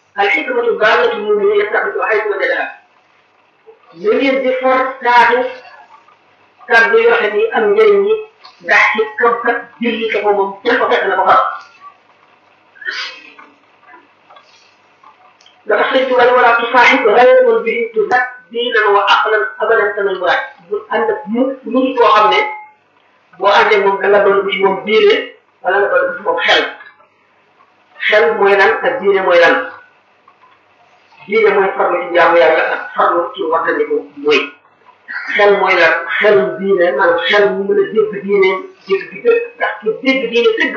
alxikmatu baalatu mumin yastabitu xaytu wajadaha na ngeen di for taatu kàddu yoo xam ni am njëriñ ñi ndax ci kam kat julli ko moom fu ko fekk na ko far dafa sëñ tubaab wala tusaaxib xayran bihi tuzak diinan wa aqlan abadan tanal muraad bu ànd ak mu mu ngi koo xam ne boo àndee moom da nga doon ci moom diine wala nga doon ci moom xel xel mooy lan ak diine mooy lan diine mooy farlu ci jaamu yàlla ak farlu ci waxtandiku mooy xel mooy lan xel diine maanaam xel mu mën a dégg diine dégg di dëgg ndax ci dégg diine dëgg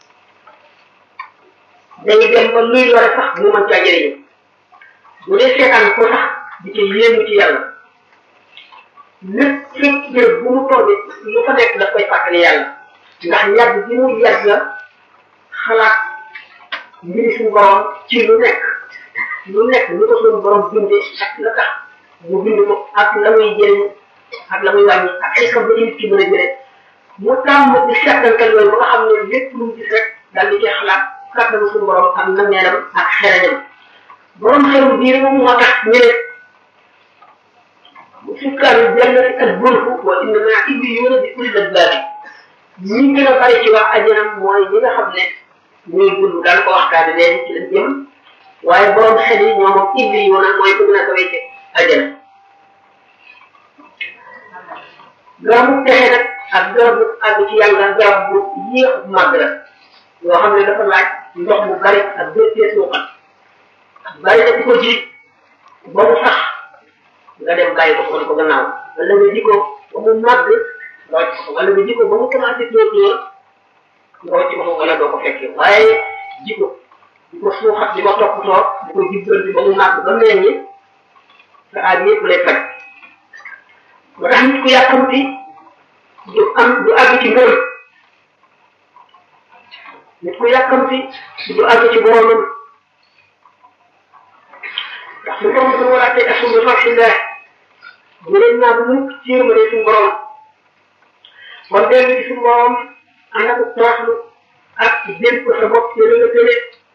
day dem ba luy lore sax mu mën caa jëriñu bu dee seetaan ko sax di ci yéemu ci yàlla lépp fépp béréb bu mu toll lu fa nekk daf koy fàttali yàlla ndax yàgg bi mu yàgg la xalaat mbiri suñu borom ci lu nekk lu nekk lu ko suñu borom bindee ak la tax mu bind ko ak la muy jëriñ ak la muy wàññi ak ay xam ba nit ki mën a jëlee mu tàmm di seetantal yooyu ba nga xam ne lépp lu mu gis rek daal di ci xalaat kàttanu suñu borom ak nammeelam ak xereñam borom xelu diine moom moo tax ñu ne sukkaanu jannati al bulku wa innama illiyuuna bi ulil albaabi ñi gën a bari ci wax ajanam mooy ñi nga xam ne ñuy dund daan ko waxtaane léegi ci lañ jëm waaye borom xel yi ñoo moom illiyuuna mooy ko gën a kawee ci ajana garabu texe nag ak garabu àgg ci yàlla garab bu yéex bu màgg la yoo xam ne dafa laaj ndox mu bari ak béppee suuxat bari na ko ji ba mu sax nga dem bàyyi ko ko ko gannaaw wala nga ji ko ba mu màgg nga wàcc ko wala nga ji ko ba mu commencé tóor tóor nga wàcc ko wala doo ko fekkee waaye ji ko di ko suuxat di ko toppatoo di ko jubbanti ba mu màgg ba mel ni sa aaj yëpp lay faj ba tax nit ku yàkkamti du am du àgg ci ngërëm nit ku yàkkamti du àgg ci boromam ndax su borom suñu war a tey asum bi rahillah bu leen naa bu mukk ci yërmande suñu borom kon dellu ci suñu borom ànd ak toroxlu ak dénk ko sa bopp ci la nga tële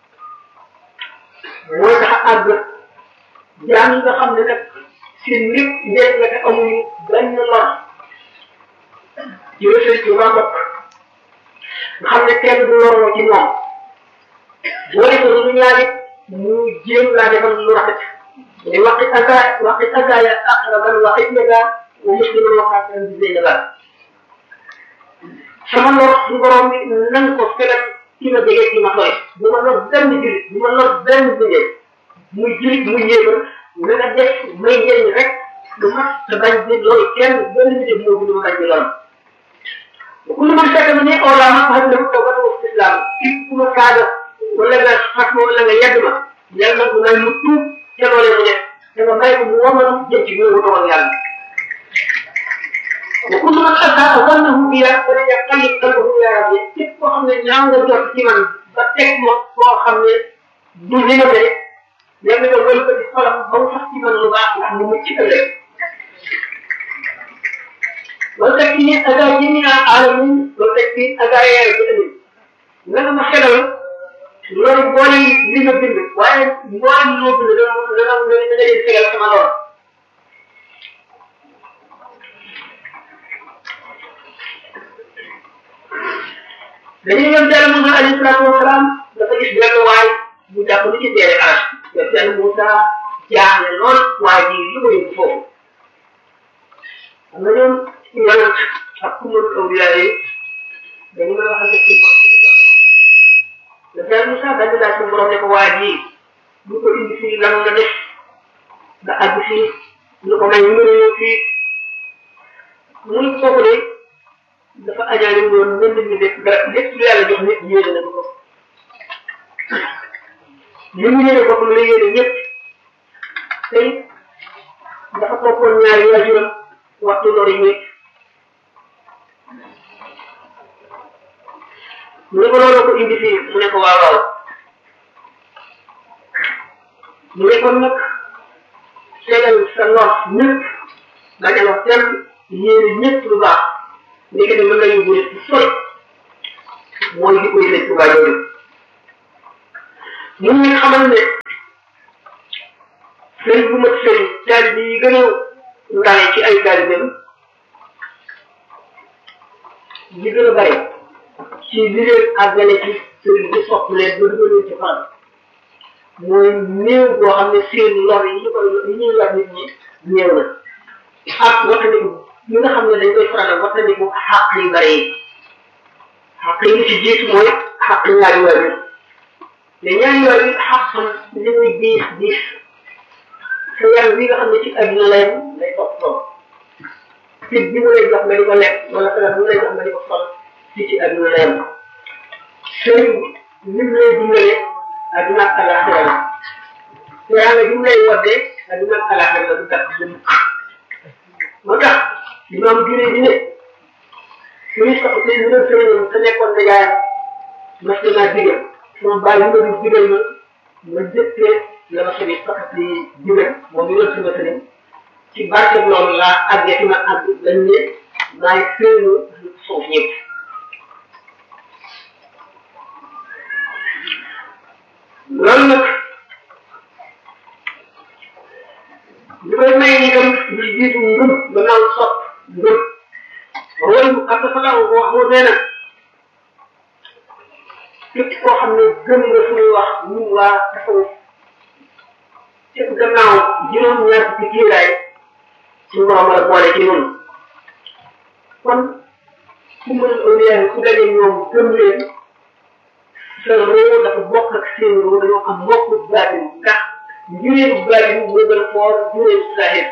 mooy tax a àgg jaam yi nga xam ne nag seen lépp njëriñ la te amuñu benn lor ci rësël ci waa bopp nga xam ne kenn du loroo ci moom boo defee lu ñaari mu jéem laa defal lu rafet mais waqit aka waqit aka ya aqraban waqit naga wa musliman wa xaasiran bi zeynaga sama lor su borom bi nan ko fegal ci ma jege ci ma sori bu ma lor benn julit bu ma lor benn bindee muy julit muy yéegal na nga def may njëriñ rek lu mat te bañ di loolu kenn benn bindee moo gën a bañ di loolu ku lu man fekk na ne ola ma xam ne ko ba ko islam képp ku ma kaaga wala nga xas ma wala nga yedd ma yàlla nag may mu tuub ca loolee mu def da nga may ko mu womal jëm ci mu dogal yàlla wa kullu man ata zannahu biya fa yaqallib qalbuhu ya rabbi képp koo xam ne ñaaw nga jot ci man ba teg ma koo xam ne du li nga mel léegi nga wël ko ci xolam ba mu sax ci man lu baax ndax mu mucc ëllëg wala teg ci ni aga jëmina alamin wala teg ci aga yaay ci ëllëg na nga ma xelal loolu boole li nga bind waaye mboolem loo bind da nga da nga da nga leen tegal sama lool dañuy yem jàll Moussa alayhi salaatu wasalaam dafa gis benn waay bu jàpp ni ci teere aras def benn Moussa jaaxle lool waa ji lu ko yóbbu foofu xam nga ñoom yonent ak kumul awliya yi dañu may wax ak suñu bopp le père Moussa dañu laaj suñu borom ne ko waa ji bu ko indi fii lan nga def nga àgg fii lu ko may ñu mën a ñëw fii muy kooku de dafa ajaale woon mel ni def dara lépp lu yàlla jox nit yéene na ko li mu yéene boppam la yéene ñëpp tey dafa toppoon ñaari waajuram waxtu lor yi ñëpp mu ne ko loolu ko indi fii mu ne ko waaw waaw mu ne kon nag seetal sa lor ñëpp bañ a wax kenn yéene ñëpp lu baax ndeke ne mën nga yóbbu nit sori mooy di koy nekk tubaab yooyu mun nga xamal ne sëriñ bu mat sëriñ taalibe yi gën a ndawe ci ay taalibeem li gën a bari ci li leen àggale ci sëriñ bi sopp leen ba dugaleen ci fan mooy néew boo xam ne seen lor yi ñu koy yi ñuy lor nit ñi néew na ak wattandiku ñi nga xam ne dañ koy faral wattandiku xàq yu bari yi xàq yi li ci jiitu mooy xàq ñaari waajur te ñaari waajur xàqam li muy diis diis sa yaram wi nga xam ne ci adduna lay lay topp topp fit bi mu lay jox nga di ko lekk wala sagar bi mu lay jox nga di ko sol ci ci adduna lay am sëriñ lim lay dundale adduna ak alaxira la te yàlla bi mu lay woddee adduna ak alaxira la du takk du mukk moo tax imaam juree di ne suñu sax te ñu doon sëriñam te nekkoon na yaayam mas na naa digal sama bàyyi ma di digal ma ma jëkkee la ma sëriñ sax di digal moom mi doon sama sëriñ ci barke loolu laa àggee fi ma àgg dañ ne maay sëriñu suuf ñëpp loolu nag li koy may itam li jiitu ngëm gannaaw sopp ngëm roy bu xam dafa law wax moo nee na képp koo xam ne gëm nga suñuy wax ñun waa tasawuf képp gannaaw juróom-ñaar ci kiiraay suñu borom la boole ci noonu kon ku mën a ku daje ñoom gëm leen sa roo dafa bokk ak seen roo dañoo am mbokk baatin ndax njureelu baatin moo gën a foor njureelu saahir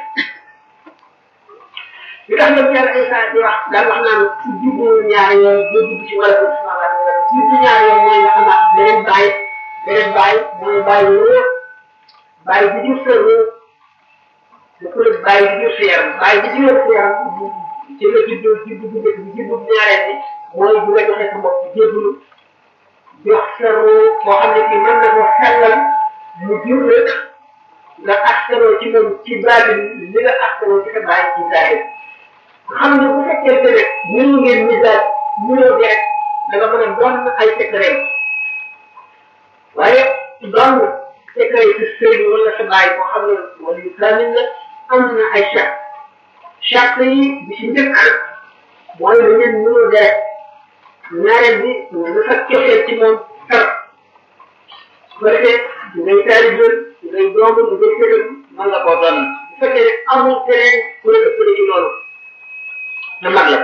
li tax nag yàlla Isa di wax daan wax naan ku jubboo ñaari yoon doo dugg ci wala ko samawaat jubbu ñaari yoon mooy nga xamaat beneen bàyyi beneen bàyyi mooy bàyyi roo bàyyi bi jur sa roo da ko la bàyyi bi jur sa yaram bàyyi bi jur sa yaram ci la juddoo juddu bu njëkk bi juddu bu ñaareel bi mooy bu nga joxe sa bopp jébbalu jox sa roo boo xam ne kii mën na ko sellal mu jur la nga askanoo ci moom ci baatin li nga askanoo ci sa bàyyi ci zaahir xam ne bu fekkee ne mënu ngeen misaal mënoo di rek da nga mën a doon ay secret waaye doon secret ci sëriñ wala sa bàyyi boo xam ne wala yu kaamil la am na ay charte charte yi bi ci njëkk mooy da ngeen mënoo di rek ñaareel bi nga fa cofeel ci moom tar su ko defee ngay taalibe ngay doomu ngay sëriñ mën nga koo doon bu fekkee ne amul keneen ku la ëppale ci loolu na mag la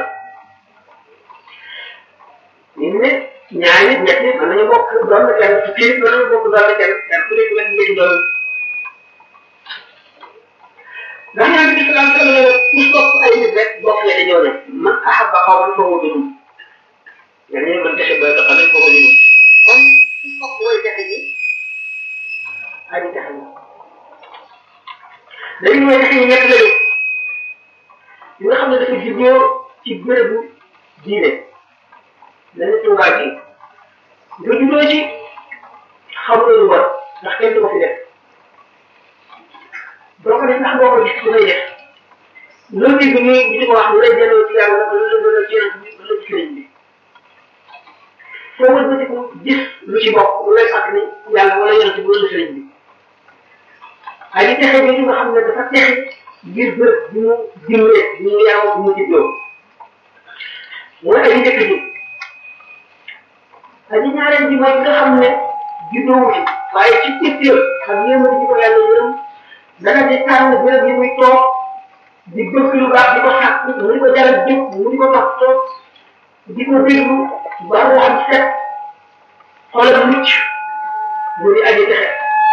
ñu ne ñaari nit ñett mën nañu bokk doon na kenn su kii mën nañu bokk doon na kenn kenn ku nekk lañ ngeen doon ndax ñaan bi salaam salaam la ku sopp ay nit rek bokk la dañoo ne man ahabba qawman fa huwa minhum yéen ñoo mën defe ba nga xam ne fa huwa minhum kon ku sopp way defe ji aji defe ji dañu way defe yi ñett lañu yi nga xam ne dafa juddoo ci bérébu diine dañu tuubaa ji nga juddoo ci xam nga lu bon ndax kenn du ko fi def doo ko def ndax boo ko gis ku koy def loolu dégg ñu di ko wax lu lay delloo ci yàlla wala lu la delloo ci yonent bi wala ci sëriñ bi foo wër ko gis lu ci bokk lu lay fàttali yàlla wala yonent bi wala sëriñ bi ay di texe bi nga xam ne dafa texe ngir bët bi mu dimlee bi mu yaroo bi mu juddoo mooy aji njëkk ji aji ñaareel ji mooy nga xam ne juddoo wu ci waaye ci itteel xam yéen a ko yàlla yërëm dana di tànn béréb yi muy toog di bëgg lu baax di ko sàkk mu di ko jaral jóg mu di ko toog toog di ko déglu ba mu am set xolam mucc mu di aji texe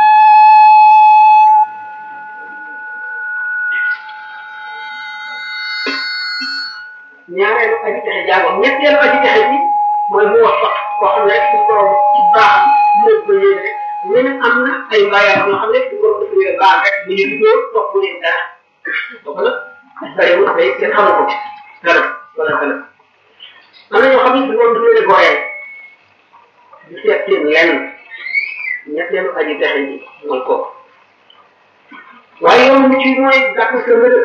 ñaareelu aji texe jàngoon ñetteelu aji texe bi mooy mu wax sax koo xam ne rek suñu borom ci baax moo ko yéene rek ñeneen am na ay mbaayam yoo xam ne suñu borom dafa yéene baax rek bu ñu duggoo topp leen dara donc nag bariwul day kenn xamu ko dara wala dara am na ñoo xam ne suñu borom dafa leen gooyee di seet seen lenn ñetteelu aji texe ji mooy kooku waaye yoon mu ci mooy gàtt sa mbëdë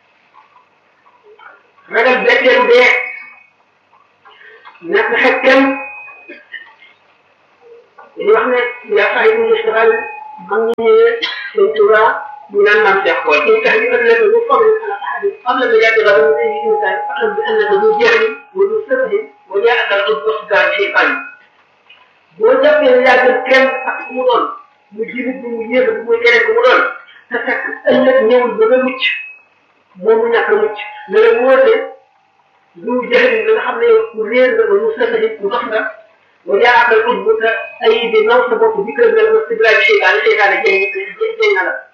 ragal betteelu dee nekk xet kenn dañuy wax ne yaa fay mu mustaxal mag ñi ñëwee sëñ Tuba ñu naan maam Cheikh Boy in tax bi ëllëg ñu foog ne ala ahadi qabla milaadi ghadin min ayyi insan fa'lam bi annaka du jahli wa du sirri wa jaa'aka al-udbu wasdar shaytan boo jàppee ne yaa gën kenn ak ku mu doon mu jirit bi mu yéex bi muy keneen ku mu doon te fekk ëllëg ñëwul ba nga mucc moom mu ñàkk a mucc ne la wóote du jahli la nga xam ne ku réer nga ba mu sirri ku dox nga wa jaa'aka al-udbu te ay bi naw sa bopp di kër mel ma sidraaj seytaane seytaane jëñ jëñ na la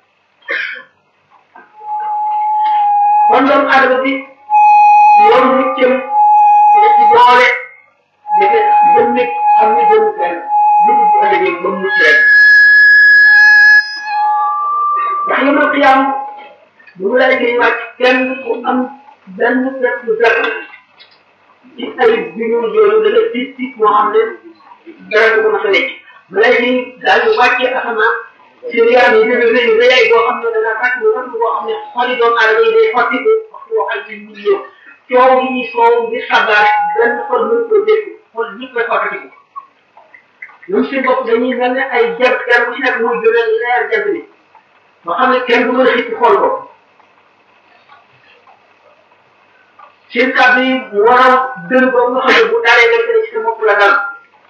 kon doomu aadama bi yoon muccam ne ci doole dafa gëm ne xam ne gënu kenn lu bu ëllëgee ba mucc rek ndax yomal xiyaam bu mu lay gën wàcc kenn ku am benn pepp dara ci ay bi ñu yooyu da nga tiit tiit moo xam ne dara du ko mos a nekk balay gi daal di wàccee asamaan seen yaram yi dana rëy rëyaay boo xam ne dana fàtt lu rëdd boo xam ne xoli doomu aadama yi day xotti ko waxtu boo xam ne ñu ñëw coow gi ñuy soow ngir xabaar benn xol mën ko dégg xol ñëpp lay xottati ko ñun seen bopp dañuy mel ne ay jant kenn ku ci nekk muy jóge leer jant bi ba xam ne kenn du mën a xippi xool ko seen kàddu yi waral dën boobu nga xam ne bu dalee nekk na ci sa bopp la dal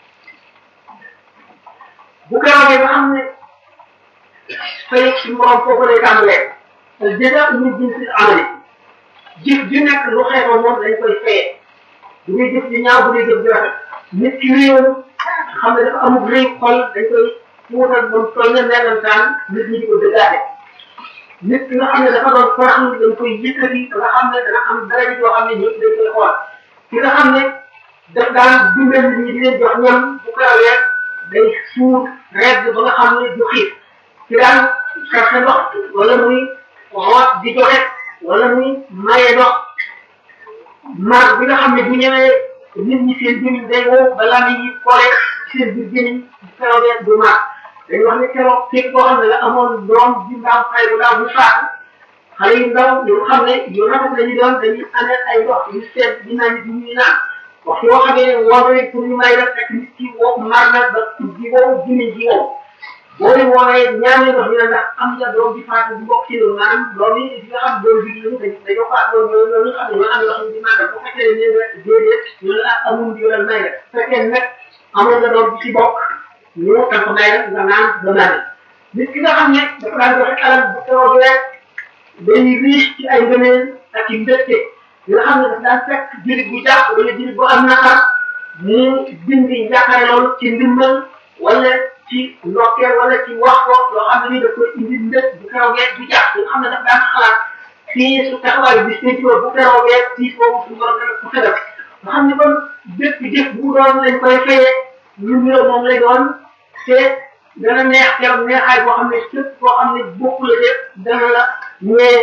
bu keroogee ba xam ne fay ci morom foofu lay tàmbalee al jaza min jinsi amali jëf ju nekk lu xeexoo moom dañ koy fayee bu dee jëf ju ñaaw bu dee jëf ju rafet nit ki réew xam ne dafa amul rëy xol dañ koy fuutal ba mu toll ne melantaan nit ñi di ko dëggaate nit ki nga xam ne dafa doon faraxlu dañ koy yëkkati nga xam ne dana am dara yoo xam ne ñëpp dañ koy xool ki nga xam ne daf daan dimbal nit ñi di leen jox ñam bu ko rawee day suur redd ba nga xam ne du xiif ci daan sarxe ndox wala muy xoot di joxe wala muy maye ndox mar bi nga xam ne bu ñëwee nit ñi seen gémmiñ day wow balaa nit ñi kole seen biir gémmiñ bu keroogee du mar dañu wax ne keroog képp koo xam ne la amoon doom di ndaw xale bu ndaw bu faatu xale yu ndaw yu xam ne yu rafet la ñu doon dañuy amee ay ndox yu seet di naan di ñuy naan wax yoo xam ne woo nañ pour ñu may la fekk nit ki wow mar na ba di wow gémmiñ ji wow boo leen woowee ñaar ndox ñu ne ndax am nga doom bi faatu di bokk ci loolu maanaam doom yi di nga xam doom bi ñu dañ dañoo faatu loolu loolu xam ne ñoo am ndox di màggal bu fekkee ne nga déedéet ñu ne ah amul di wala may la fekkee nag amoon nga doom bi ci bokk ñu tam ko may la nga naan ba naan nit ki nga xam ne dafa daan joxe alal bu keroog rek day riche ci ay ngëneel ak i mbégte nga xam ne dafa daan fekk jullit bu jàpp wala jullit bu am naqar mu dindi njàqare loolu ci ndimbal wala ci ndokkeel wala ci wax ko loo xam ne nii daf koy indi ndët bu keroogee du jàpp nga xam ne daf daan xalaat fii su taxawaay bis ne ci bu keroogee fii foofu su borom dana ko fedal nga xam ne kon bépp jëf bu doon lañ koy fayee lu niroo moom lay doon te dana neex keroog neexaay boo xam ne képp koo xam ne bokku la def dana la ñee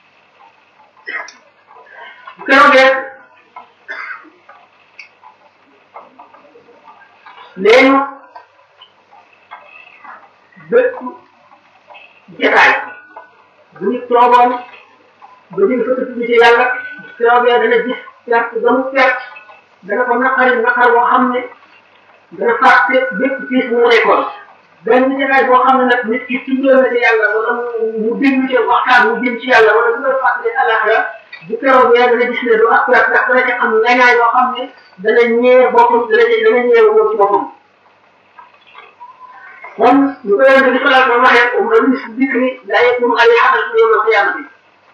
bu keroogee léegi bépp jataay bu ñu toogoon ba ñu fa tudd ci yàlla keroogee dana gis perte ba mu perte dana ko naqari naqar boo xam ne dana fàtte bépp piis mu nekkoon benn jataay boo xam ne nag nit ki tuddoo na ci yàlla wala mu déglu ci waxtaan mu jëm ci yàlla wala mu koy fàttali alaxira bu keroogee dana gis ne du ak perte ndax dana ci am ngañaay yoo xam ne dana ñëwee boppam dana dana ñëwee moom ci boppam kon ñu ko yonente bi sallallahu alayhi wa sallam waxee umra min dikri la yakunu ay xadas yawm alqiyamati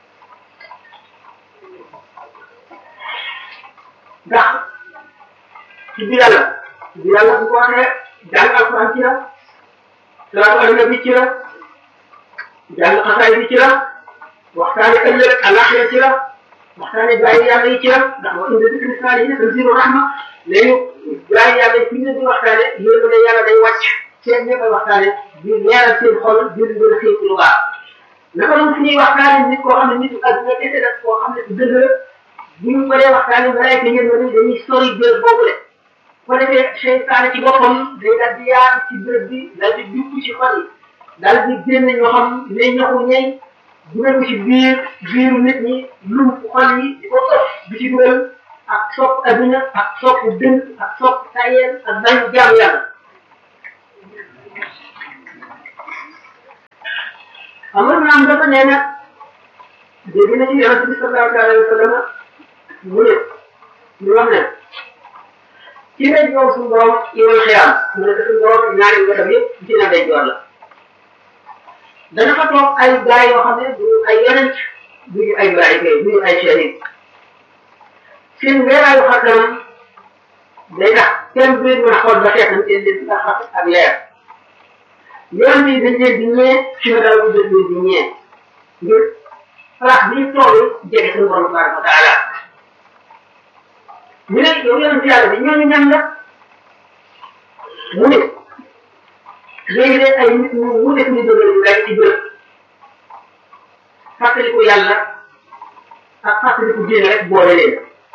ndax ci biir yàlla ci biir yàlla bu ko waxee jàng alquran ci la salaatu ala nabi ci la jàng xasaay bi ci la waxtaane ëllëg alaxira ci la waxtaane bàyyi yàlla yi ci la ndax wa inda dikri saalihin tanzilu rahma léegi bàyyi yàlla yi fi ñu di waxtaane yéen ne yàlla day wàcc seen ñëpp ay waxtaane di leeral seen xol di leen gën a xëy ci lu baax naka noonu fu ñuy waxtaane nit koo xam ne nit adduna kese la koo xam ne su dëgg la bu ñu mënee waxtaane malaayka ngeen ne dañuy sori béréb boobu le ko defee seytaane ci boppam day daal di yaatu ci béréb bi daal di dugg ci xol yi daal di génne ñoo xam ne ñaxu ñey dugal ko ci biir biiru nit ñi lum xol yi di ko ëpp di ci dugal ak sopp adduna ak sopp dënn ak sopp tayeel ak bañ jaamu yàlla amul naam dafa nee na dégg na ci yonente bi sallallahu alayhi wa sallam mu ne ñu wax ne ci day joor suñu borom yomal xiyaam mu ne suñu borom ñaari wetam yëpp ci na day joor la dana fa toog ay gaa yoo xam ne duñu ay yonent duñu ay malaayika duñu ay shahid seen weeraayu xar kanam day tax kenn du leen mën a xool ba xeetam seen leen ndax ak leer yoon bi dañ leen di ñee ci ma dal dañ leen di ñee ngir place bi ñu toll jege suñu borom tabaraka wa taala ñu ne yow yonent yàlla bi ñooñu ñan la mu ne léegi de ay nit ñu mu def ñu dëgër ñu day ci bërëb fàttaliku yàlla ak fàttaliku diine rek boole leen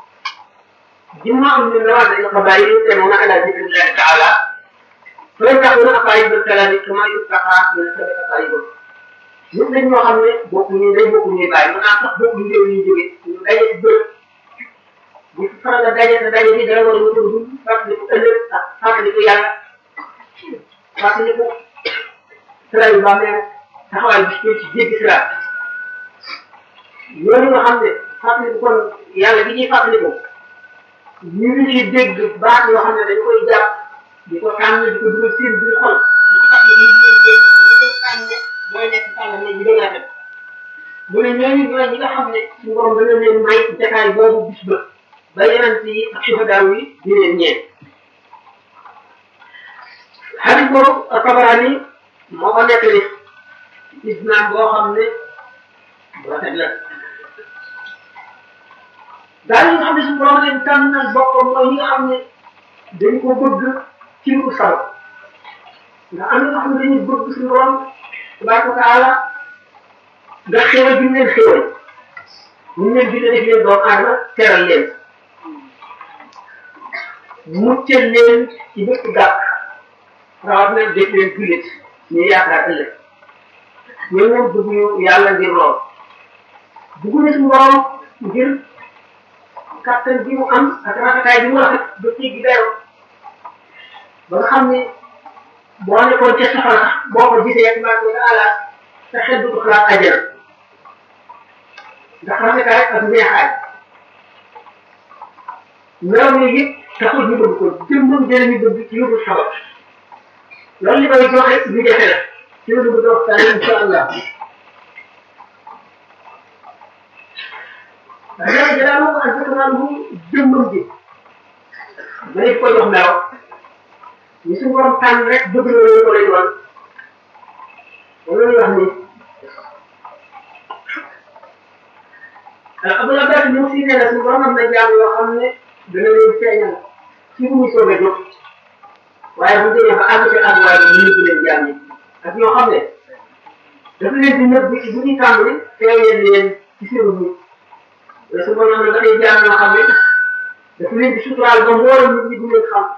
جمع من نوازع القبائل يؤتمون على ذكر الله تعالى فيفتحون أقارب الكلام كما يفتح من سبع أقاربه nit lañ ñoo xam ne bokkuñu day bokkuñu bàyyi mën naa sax bokkuñu réew ñu jóge ñu daje ci bërëb bu faral a daje sa daje bi dara war a ñu dugg fàttaliku ëllëg ak fàttaliku yàlla fàttaliku sira yu bàmmee taxawaay bi ci jéggi sira ñooñu nga xam ne fàttaliku kon yàlla bi ñuy fàttaliku ñu ngi ci dégg baat yoo xam ne dañ koy jàpp di ko tànn di ko dugal seen biir xol di ko fàttali di leen génn li koy tànne mooy nekk tànn ne ñu dëgg rafet mu ne ñooñu ñooy ñi nga xam ne suñu borom dana leen may jataay boobu bis ba ba yonent yi ak suhadaaw yi di leen ñeen xadis boobu Tabarani moo ko nettali isnaam boo xam ne rafet la daal yi nga xam ne suñu borom leen tànnal boppam mooy ñi nga xam ne dañ ko bëgg ci lu saw nga am nga xam ne dañuy bëgg suñu borom tabaraka wa taala nga xéwal bi ñu leen xéwal ñu leen dina def leen doomu aadama teral leen muccal leen ci bépp gàkk rawat na def leen jullit ñu yaakaar ëllëg ñoom ñoom bëgg ñu yàlla ngir lool bëgg na suñu borom ngir kattan bi mu am ak rafetaay bi mu rafet ba jéggi dayoo ba nga xam ne boo nekkoon ca safara sax boo ko gisee tabaraka wa taala sa xel du ko xalaat ajjana ndax rafetaay ak neexaay melaw ne yëpp taxul ñu bëgg ko jëmbam dina ñu bëgg ci yóbbu sabab loolu li koy joxe lu jafe la ci la bëgg waxtaan insha allah léegi daal moom ak dëkk naan mu jëmmam ji ma ne ko jox melaw ñu suñu borom tànn rek bëgg na loolu ko lay doon moom la ñuy wax ni Abdul Abbas ñu si nee na suñu borom am na jaam yoo xam ne dana leen feeñal ci bu ñu soog a jóg waaye bu demee ba àgg ci àgguwaay bi ñu nëbb leen jaam yi ak ñoo xam ne dafa leen di nëbb bu ñuy tàmbali feeñal leen ci seen nit mais su boobaa nag dafay jaam yoo xam ne dafa leen di suturaal ba mboolem nit ñi du leen xam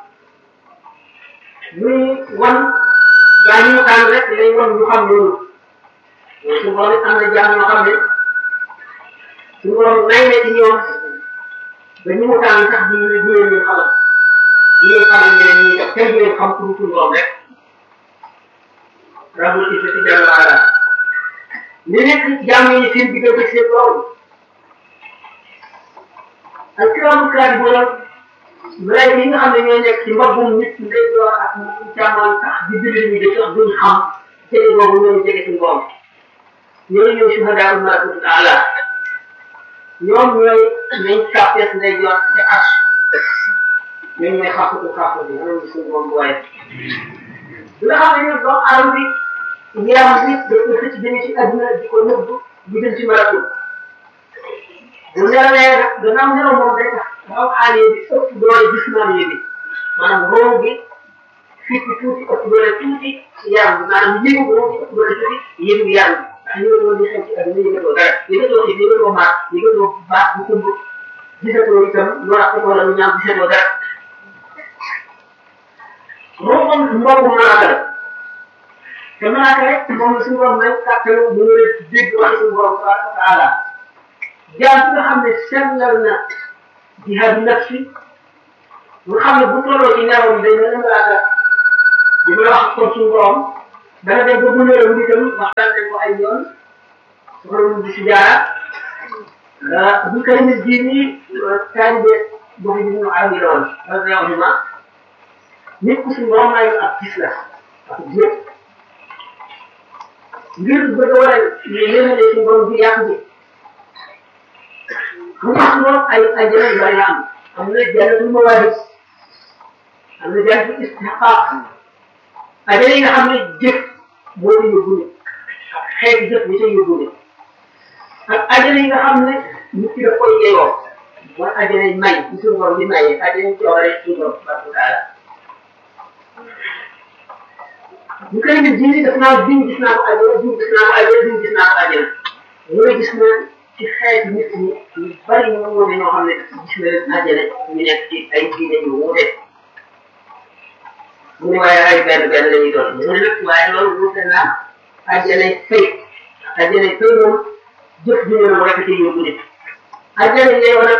muy wan gaa ñu tànn rek lay wan ñu xam loolu mais su boobaa am na jaam yoo xam ne su boobaa nay na ci ñoom ba ñu mu tànn sax du du leen leen xamal du leen xamal ñeneen ñi def kenn du leen xam pour suñu borom rek rabul izzati jalla wa ala li nekk jaam yi seen diggante seen borom ak kiraamu kaatibuuna malaayika yi nga xam ne ñooy nekk ci mbaggum nit ndey door ak càmmoñ sax di bind ñu de sax duñ xam jege boobu ñooy jege suñu borom ñooy ñëw shuhadaa malakutu taala ñoom ñooy nañ sàppees ndey door ci as ñoom ñooy xàqatu xàq bi ñoom ñu suñu borom bu waaye bi nga xam ne ñoom doomu aadama bi yaram bi dañ ko xëcc jëme ci adduna di ko nëbb di dem ci malakut bu nelawee nag gannaaw nelaw moom day tax raw xaalee bi ëpp doole jismaaniye bi maanaam roo bi fii ci tuuti ëpp doole tuuti ci yaram bi maanaam yëngu roo bi ëpp doole tuuti yëngu yaram bi ndax yëngu di xew ci ak yëngatoo dara yëngatoo xiif yëngatoo maat yëngatoo baax bu tëmb gisatoo itam lu rafet wala lu ñaaw gisatoo dara roo moom mbokku malaaka la te malaaka rek moom la suñu borom may kàttanu mu ngi dégg wax suñu borom tabaraka wa taala jaam bi nga xam ne sellal na jihaadu nafsi nga xam ne bu tolloo ci nelawam day mel ne malaaka di ma wax kon suñu borom dana dem ba bu ñëwee wu itam waxtaan nañ ko ay yoon soxla mu di si jaara bu kay nit ji nii taalibe bu fi ñu aw yi la woon radiyallahu nit ku suñu borom may ak gis la ak jéeg ngir bëgg a waral yéene suñu borom bi yàq bi mu tax moom ay ajjana yu bari am am na jannatul mawaahib am na jannatul istihqaaq ajjana yi nga xam ne jëf moo la yóbbu ne ak xeeti jëf ñi ca yóbbu ne ak ajjana yi nga xam ne nit ki daf koy yeyoo mooy ajjana yi may ci suñu borom di maye ajjana yi coore suñu borom subhanahu wa taala bu koy nit ji def naa diw gis naa ko ajjana diw gis naa ko ajjana diw gis naa ko ajjana mu ne gis na ci xeetu nit ñi ñu bari ñu wuute ñoo xam ne gis na leen àjjana ñu nekk ci ay diine yu wuute mu ne waaye ay benn benn la ñuy doon mu ne nag waaye loolu wuute naa àjjanay fay àjjanay fay moom jëf ju ne rek ci yóbbu nit àjjana yeewa nag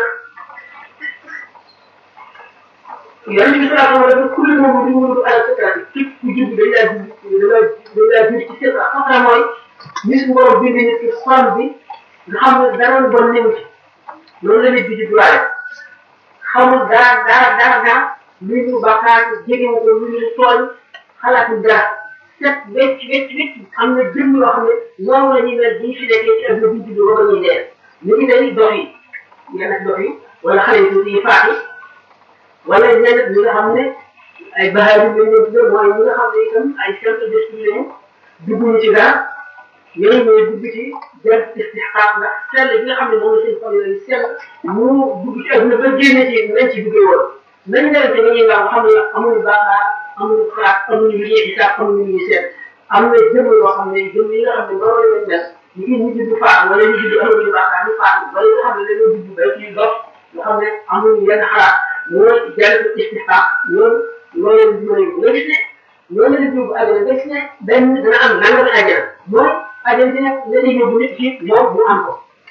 yonent bi sallallahu alayhi wa sallam kullu moom di wóoru ala fitrati képp ku jub dañ laa jub dañ laa dañ laa jub ci fitra fatra mooy nit mu war a bind nit ki xol bi nga xam ne dara lu bon néew ci loolu la nit bi di duraale xamul dara dara dara dara luy ñu bàkkaar jege ko lu ñu tooñ xalaatu dara set wecc wecc wecc am na jëm yoo xam ne noonu la ñuy mel bu ñu fi nekkee ci adduna bi judd ba ba ñuy dee ñu ngi day dox yi yenn dox yi wala xale yi tuuti yi faatu wala ñenn ñi nga xam ne ay baxaar yu mel ne mooy ñi nga xam ne itam ay simple d'esprit lañu dugguñu ci dara ñooñu ñooy dugg ci jël istixqaaq ndax sell bi nga xam ne moom la seen xol yooyu sell mu dugg ci adduna ba génne ci nañ ci duggee woon nañ leen te ñuy nga xam ne amuñu bàkkaar amuñu xalaat amuñu lu ñuy xisaab amuñu lu ñuy seet am na jëm yoo xam ne jëm yi nga xam ne noonu lañ mel ñu ngi ñu judd faatu wala ñu judd amuñu bàkkaar ñu faatu wala nga xam ne dañoo judd ba ci dox nga xam ne amuñu yenn xalaat mooy jël istixqaaq loolu loolu dimbali nga gis ne loolu la yóbbu àjjana nga gis ne benn dana am nangami àjjana mooy àjjana bi nag la ñuy yóbbu nit ci moom mu am ko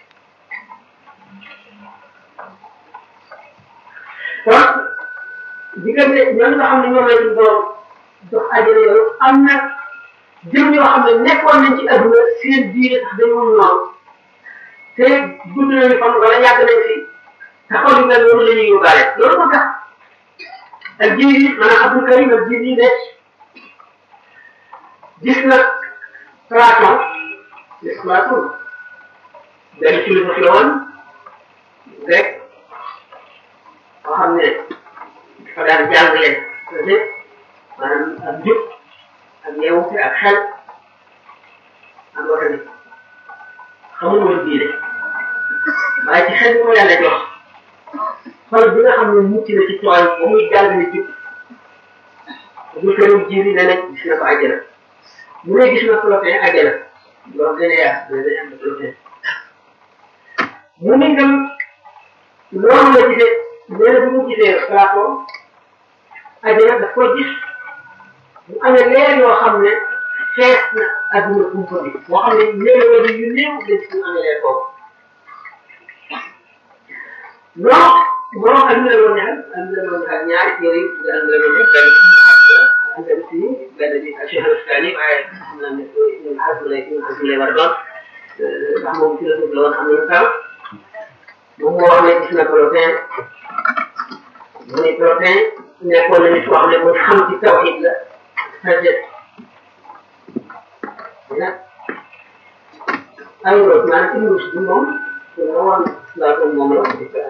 kon diggante ñoom nga xam ne ñoom la ñu doon jox àjjana yooyu am na jëm yoo xam ne nekkoon nañ ci adduna seen diine sax dañoo noonu te gudd nañu fan wala yàgg nañ fi te xol yu mel noonu la ñuy yóbbaale loolu moo tax ak jiir yi maanaam Abdul Karim ak jiir yi ne gis na Platon gis Platon benn philosophe la woon rek boo xam ne dafa daan jàngale peut maanaam ak jub ak yeewute ak xel ak watani xamul woon diine waaye ci xel bi ko yàlla jox xol bi nga xam ne mucc na ci tooñ ba muy jàngale jub bu këram jiir yi ne nag gis na ko àjjana mu ne gis na Plotin àjjana loolu gën a yaatu mais dañu am Plotin mu ne ngam loolu la gisee nee na bu mu gisee Platon àjjana daf ko gis mu amee leer yoo xam ne fees na adduna kumpa bi moo xam ne léeg wala yu néew dañ si amee leer boobu non borom adduna la woon ñaar adduna la woon ñaar ñaari téere yi tudd adduna la woon ñaar benn ci benn bi ak Cheikh Al-Islami waaye xam naa ne ñun xasma lay ñun xasma lay war a doon ndax moom philosophe la woon am nañu temps moom moo wax ne gis na Plotin mu ne Plotin nekkoon na nit koo xam ne mooy xam ci tawhid la sagesse nag aywa maanaam Ibn bi moom dina woon Platon moom la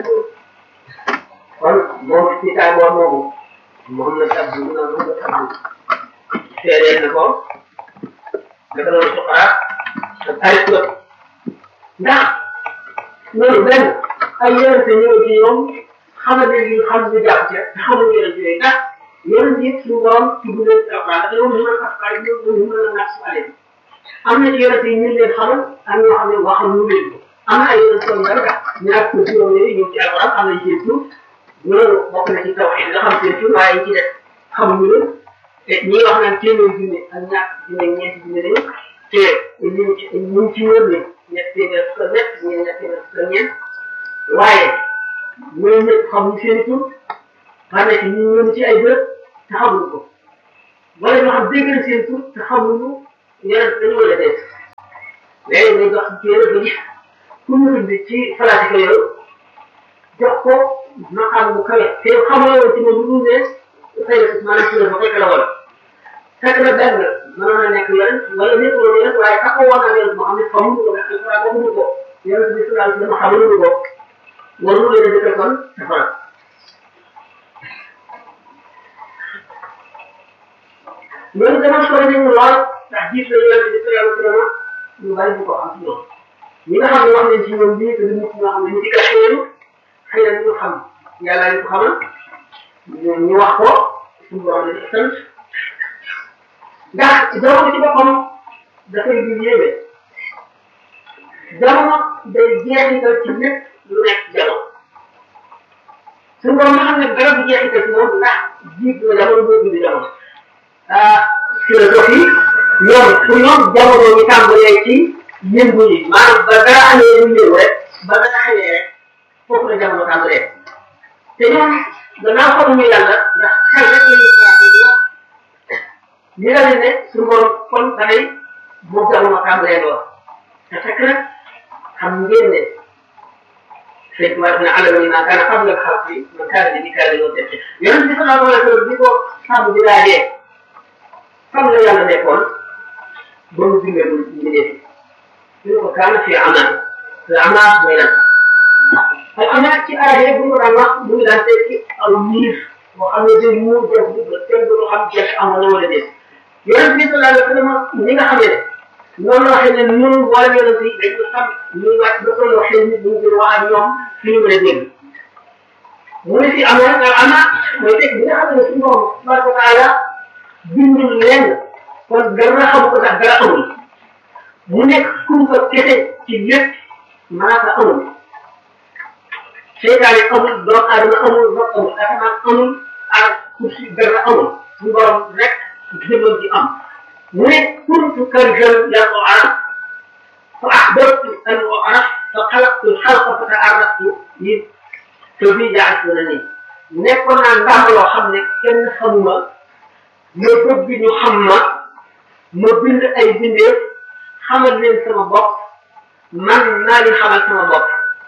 kon moom ci tàngoor moomu moom la tabbu mu naan moom la tabbu seedeel na ko dafa doon Socrate ak Aristote ndax loolu benn ay yonente ñëw ci ñoom xamal ne ñu xam ñu jàpp ca te xamuñu yonente yooyu ndax yonente yi suñu borom ci bu leen Alxuraan dafa yow mën a askan ñoom ñu mën a naat su aleen am na ci yonente yi ñu leen xamal am ñoo xam ne waxal ñu leen ko am na ay yonente yoo xam ne ñaar ko juróom yooyu ñëw ci Alxuraan am nañ seen tur loolu bokk na ci tawxiid nga xam seen tur waaye ci def xamuñu leen te ñi wax naan téeméer junne ak ñaar junne ñeenti junne lañu te ñu ci ñu ci wër ne ñett téeméer fukk ak ñett ñeen ñett téeméer fukk ak ñeent waaye ñooñu ñëpp xamuñu seen tur xam ne ñu ñëw ci ay bërëb te xamuñu ko wala ñoo xam dégg na seen tur te xamuñu yeneen dañu war a def léegi nga jox ci yeneen ba gis ku ñu bind ci falaati ko yow jox ko maqaam bu kawe te xamoo woon ci moom lu ne xëy na maanaam ci la ba fekk la woon fekk na benn mënoon na nekk yeneen wala nekk loolu yeneen waaye ka ko woon ak yeneen moo xam ne xamuñu ko ndax waaye waxuñu ko yeneen bi sallallahu dama xamuñu ko waru leen a dëkkal kon safara loolu dama sori nañu lool ndax jiit la yonent bi sallallahu alayhi wa sallam ñu bari ñu ko xam ci ñoom ñi nga xam ne wax nañ ci ñoom bii te du nit ñoo xam ne ñu ci caché leen xëy na ñu xam yàlla ñu ko xamal ñu wax ko suñu borom la ci sant ndax jamono ci boppam dafay di yéeme jamono day jeexital ci lépp lu nekk ci jamono suñu borom nga xam ne dara du jeexital ci moom ndax jiit la jamono boo dund jamono ah philosophie ñoom pour ñoom jamono ñu tàmbalee ci yëngu yi maanaam ba dara amee lu yëngu rek ba dara xamee rek foofu la jamono tàmbalee te ñoom gannaaw xamuñu yàlla ndax xel rek la ñuy xalaat di wax ñu la ne suñu borom kon dafay moom jamono tàmbalee lool te fekk nag xam ngeen ne fekk war na alal ni maa kaana qabla al-xalqi man kaana bi kaana yoo def yonent bi sallallahu alayhi wa sallam bi ko sàmm bi laajee fan la yàlla nekkoon ba mu bindee lu bindee fi ñu ko kaana fi amaan te amaan mooy lan ay amaan ci aaya bu ñu daan wax mu ngi daan tekki aw miir boo xam ne day muur jëm bu ba kenn du xam jeex amoon na wala déet yonent bi sallallahu alayhi wa sallam ñi nga xam ne noonu la waxee ne ñun wala yonent yi dañ ko xam ñu wàcc ba toll waxee nit ñu ngi wax ak ñoom fi ñu mën a dégg mu ne fi amaan al amaan mooy tekk bi nga xam ne suñu borom tabaraka wa taala bindul lenn kon dara xam ko ndax dara amul mu nekk kumpa kese ci lépp malaaka amul seytaane amul doomu aadama amul ndox amul asamaan amul ak kursi dara amul suñu borom rek jëmam ji am mu ne kuntu karjan yaa ko araf fa axbartu an o araf fa xalaqtu xalqa fa taaraftu yi te bii jaas na ni nekkoon naa ndàmb loo xam ne kenn xamuma ma bëgg ñu xam ma ma bind ay bindeef xamal leen sama bopp man naa leen xamal sama bopp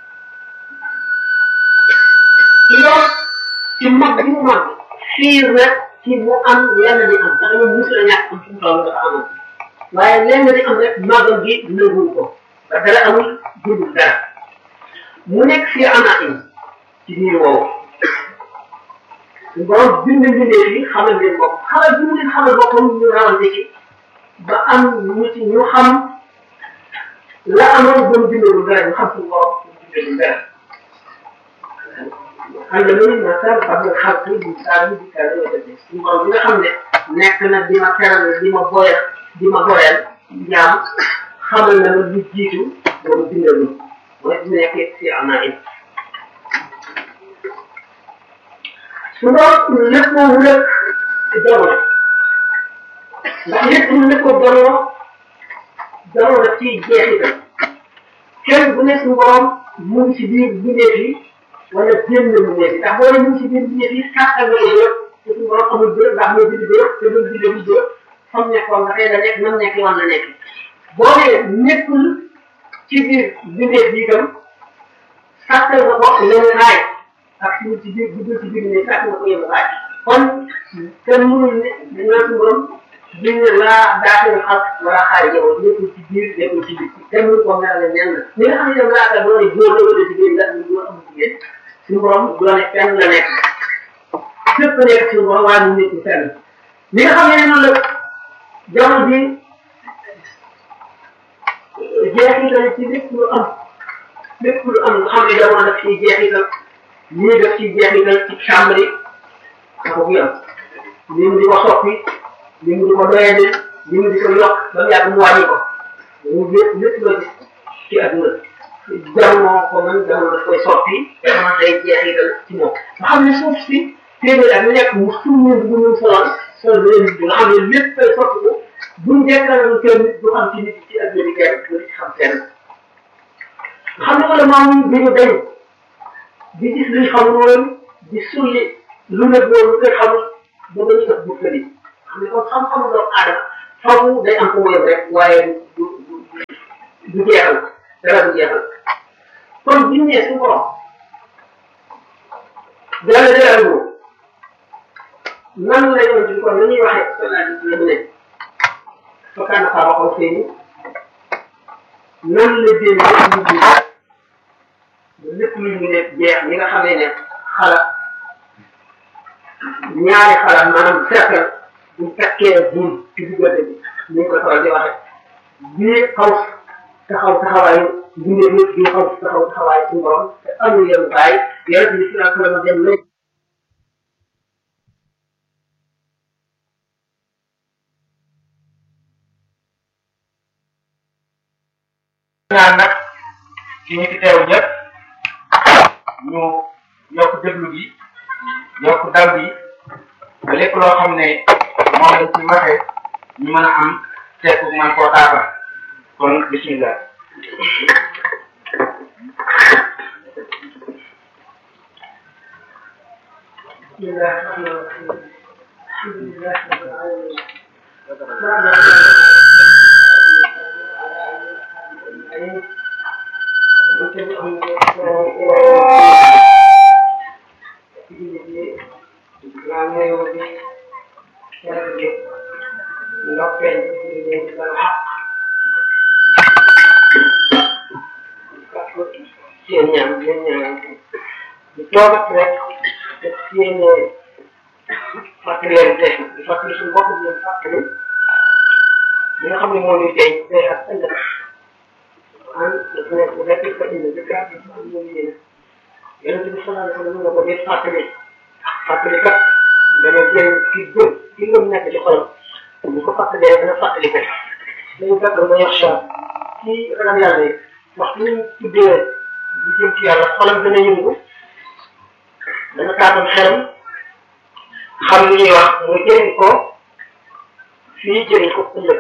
ci loolu ci mag bi mu mag xiir na ci mu am lenn di am ndax ñoom musu la ñàkk am fu mu toll dafa amoon waaye lenn di am rek magam gi nëbul ko ba dara amul dundul dara mu nekk fii ana in ci biir woowu borom bind bindee yi xamal leen bopp xamal bi mu leen xamal boppam ñu rawante ci ba am ñu ci ñu xam la amoon ba mu bindagul dara ñu xam suñu borom mu bindagul dara xam nga loolu ma sar xam nga xam nga bu saa bi di kaa dama def suñu borom bi nga xam ne nekk na di ma teral di ma boyal di ma boyal jaam xamal na ma lu jiitu ba mu bindagul mooy bu nekkee si ana it su doon lépp moo wulal jamono ndax lépp lu lépp ko jamono jamono daf ciy jeexital kenn bu ne suñu borom mu ngi ci biir bindeef yi wala génn bindeef yi ndax boo ne mu ngi ci biir bindeef yi kàttan nga yëpp te suñu borom amul bërëb ndax mooy bind bërëb te du bind bu bërëb fam nekkoon nga xëy na nekk nam nekk yoon la nekk boo ne nekkul ci biir bindeef yi itam sàttal nga bokk lenn raay ak suñu ci biir dugg ci biir ne sàkk nga ko yëngu waay kon kenn mënul ne dañoo suñu borom biñ ne laa daafee xal wala xaar yow nekkul ci biir nekkul ci biir kenn mënu ko melale nen la ñi nga xam ne ñoom laata boo ne góor la wala jigéen la ñu góor amul jigéen suñu borom doone fenn la nekk lépp nekk suñu borom waaye mu nekkul fenn ñi nga xam ne noonu la jamono bi jeexital ci lépp lu am lépp lu am nga xam ne jamono daf ciy jeexital ñii def ci jeexital ci chambre yi dafa bu yam li mu di ko soppi li mu di ko doyadi li mu di ko yokk ba mu yàgg mu wàññi ko mu lépp lépp loo gis ci adduna jamono ko man jamono daf koy soppi jamono day jeexital ci moom nga xam ne suuf si téeméer ak lu nekk mu suñu bu ñu solal sol bi leen nga xam ne lépp koy soppi ko buñ dekkal kenn du xam ci nit ci adduna bi kenn du ci xam kenn nga xam ne wala maam bi ñu dañ di gis luñ xamul woon di sulli lu ne boobu lu koy xamul ba nga ñu def bukkali xam ne kon xam-xamu doomu aadama faw day am fu mu yem rek waaye du du du jeexal dara du jeexal kon bu ñu nee suñu borom dara dara lu nan la ñu ci kon la ñuy waxee sallallahu alayhi wa sallam ne fakkaana xaaba xaw seeni nan la dénk ñu ji lépp lu ñu ne jeex ñi nga xamee ne xala ñaari xala maanaam cercle bu takkee buum ci diggante bi ni ñu ko faral di waxe bii xaw taxaw taxawaayu bindee nit bii xaw taxaw taxawaayu suñu borom te amul yem baay yonent bi sallallahu alayhi wa sallam dem léegi ñaan nag ci ñi fi teew ñëpp ñu yokk déglu gi yokk dal gi ba lépp loo xam ne moom lañ ci waxee ñu mën a am seet man koo taata kon bismillah بسم الله الرحمن الرحيم الحمد لله رب العالمين seen ñaan seen ñaan ñu toogat rek te seen fàttalente di fàttali suñu bopp di leen fàttali li nga xam ne moo ñuy denc tey ak ëllëg an dafa nekk bu nekk fa indi bi gaa bi am ñu yéene yonente bi sallallahu alayhi wa sallam nga ko dee fàttali fàttali kat dana jëriñ ki gëm ki ngëm nekk ci xolam bu ko fàttalee dana fàttali ko dañu fekk dana yaxsha ci ragal yàlla yi waxtu ñu tuddee di jëm ci yàlla xolam dana yëngu dana taatam xelam xam li ñuy wax muy jëriñ ko fii jëriñ ko ëllëg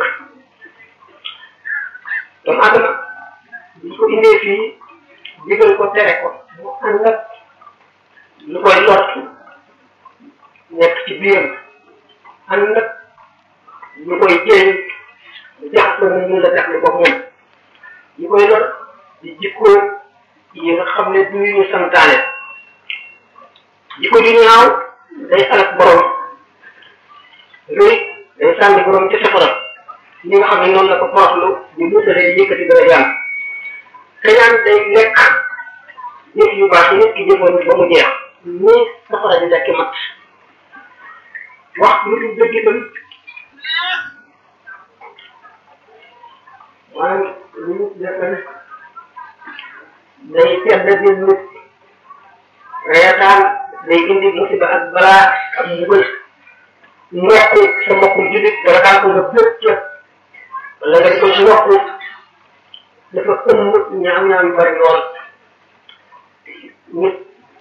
doomu adama biñ ko indee fii digal ko tere ko mu ànd ak lu koy lott nekk ci biiram ànd ak lu koy jëriñ jaxasoo mu mun la tax li ko moom li koy lott di jikko yi nga xam ne du ñu santaane jikko ju ñaaw day alak borom rëy day sànni borom ci safara li nga xam ne noonu la ko poroxlu di musalee di yëkkati dara jaam kañaan day lekk jëf yu baax yi nit ki jëfoon ba mu jeex nii safara di lekk mat wax lu dul dëgg itam maanaam lu ñu def day tedd di nit reetaan day indi musiba ak balaa ak mbugal ñokk sa mbokku jullit dara daan ko nga bëgg ca wala nga di ko si yokk dafa ëmb ñaaw ñaaw yu bari lool nit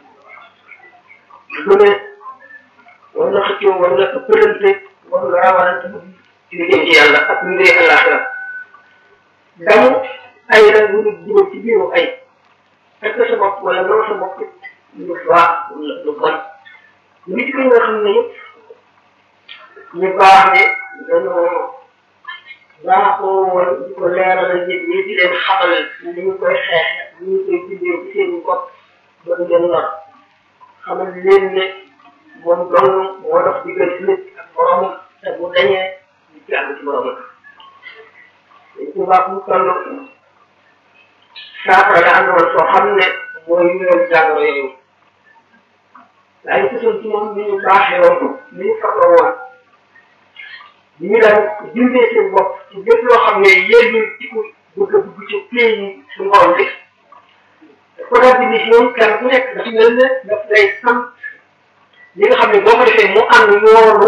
lu ne war na xëccoo war na ëppalante war na rawalante ci lu jëm ci yàlla ak lu dee àllaaxira damu ay rek lu nit dugal ci biiru ay fekk sa bopp wala noo sa bopp lu baax wala lu bon nit ki nga xam ne yëpp ñu baax ne dañoo baaxoo woon di ko leeralal nit ñi di leen xamal ni ñu koy xeex ni ñu koy bindee ci seen bopp ba du leen lor xamal leen ne moom dong moo dox diggante nit ak boromam te bu dañee ñu ci àgg ci boromam dañ ko baax mu toll saafara la àndoon soo xam ne mooy wéral jàngoro yooyu waaye gisoon ci moom ni ñu baaxee woon ni ñu farloo woon ni ñu daan dindee seen bopp ci lépp loo xam ne yéen ñu ci ko bëgg a dugg ci pays yi suñu borom bi ko daal di gis ñoom kenn ku nekk dafa mel ne daf lay sant li nga xam ne boo ko defee mu ànd yoonu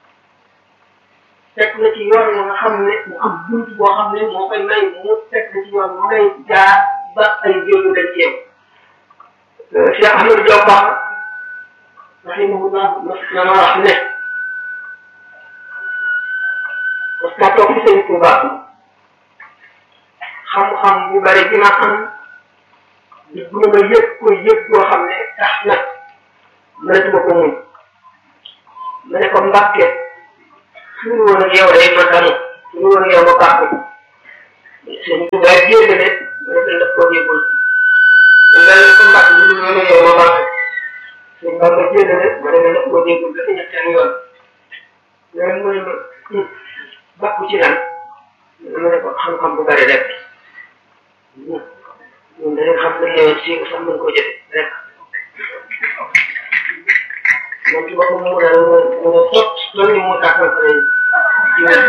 teg na ci yoon nga xam ne mu am bunt boo xam ne moo koy may mu teg na ci yoon mu ngay jaar ba ay jéego dañ ci yow Cheikh Ahmadou Diop Ba rahimahullah mas na ma wax ne mas naa toog ci sëñ Touba xam-xam bu bari bi ma am di gën a yëg ko yëg boo xam ne tax na mënatuma ko muñ ma ne ko mbàkke suñu woon ak yow day ma damu ñu war a yow ba baaxul seen tubaab génn ne ma ne daf koo yëgul man daal ko mbàkk bu dul yow yow ba baaxul seen baax ba génn ne ma ne daf koo yëgul dafa ñetteen yoon loolu mooy ma bàkku ci lan ma ne ko xam-xam bu bari rek ñun dañuy xam ne yow si sax mën koo jëf rek moom ci boppam mu daal mu mu sot loolu moo tax ma pare ci wér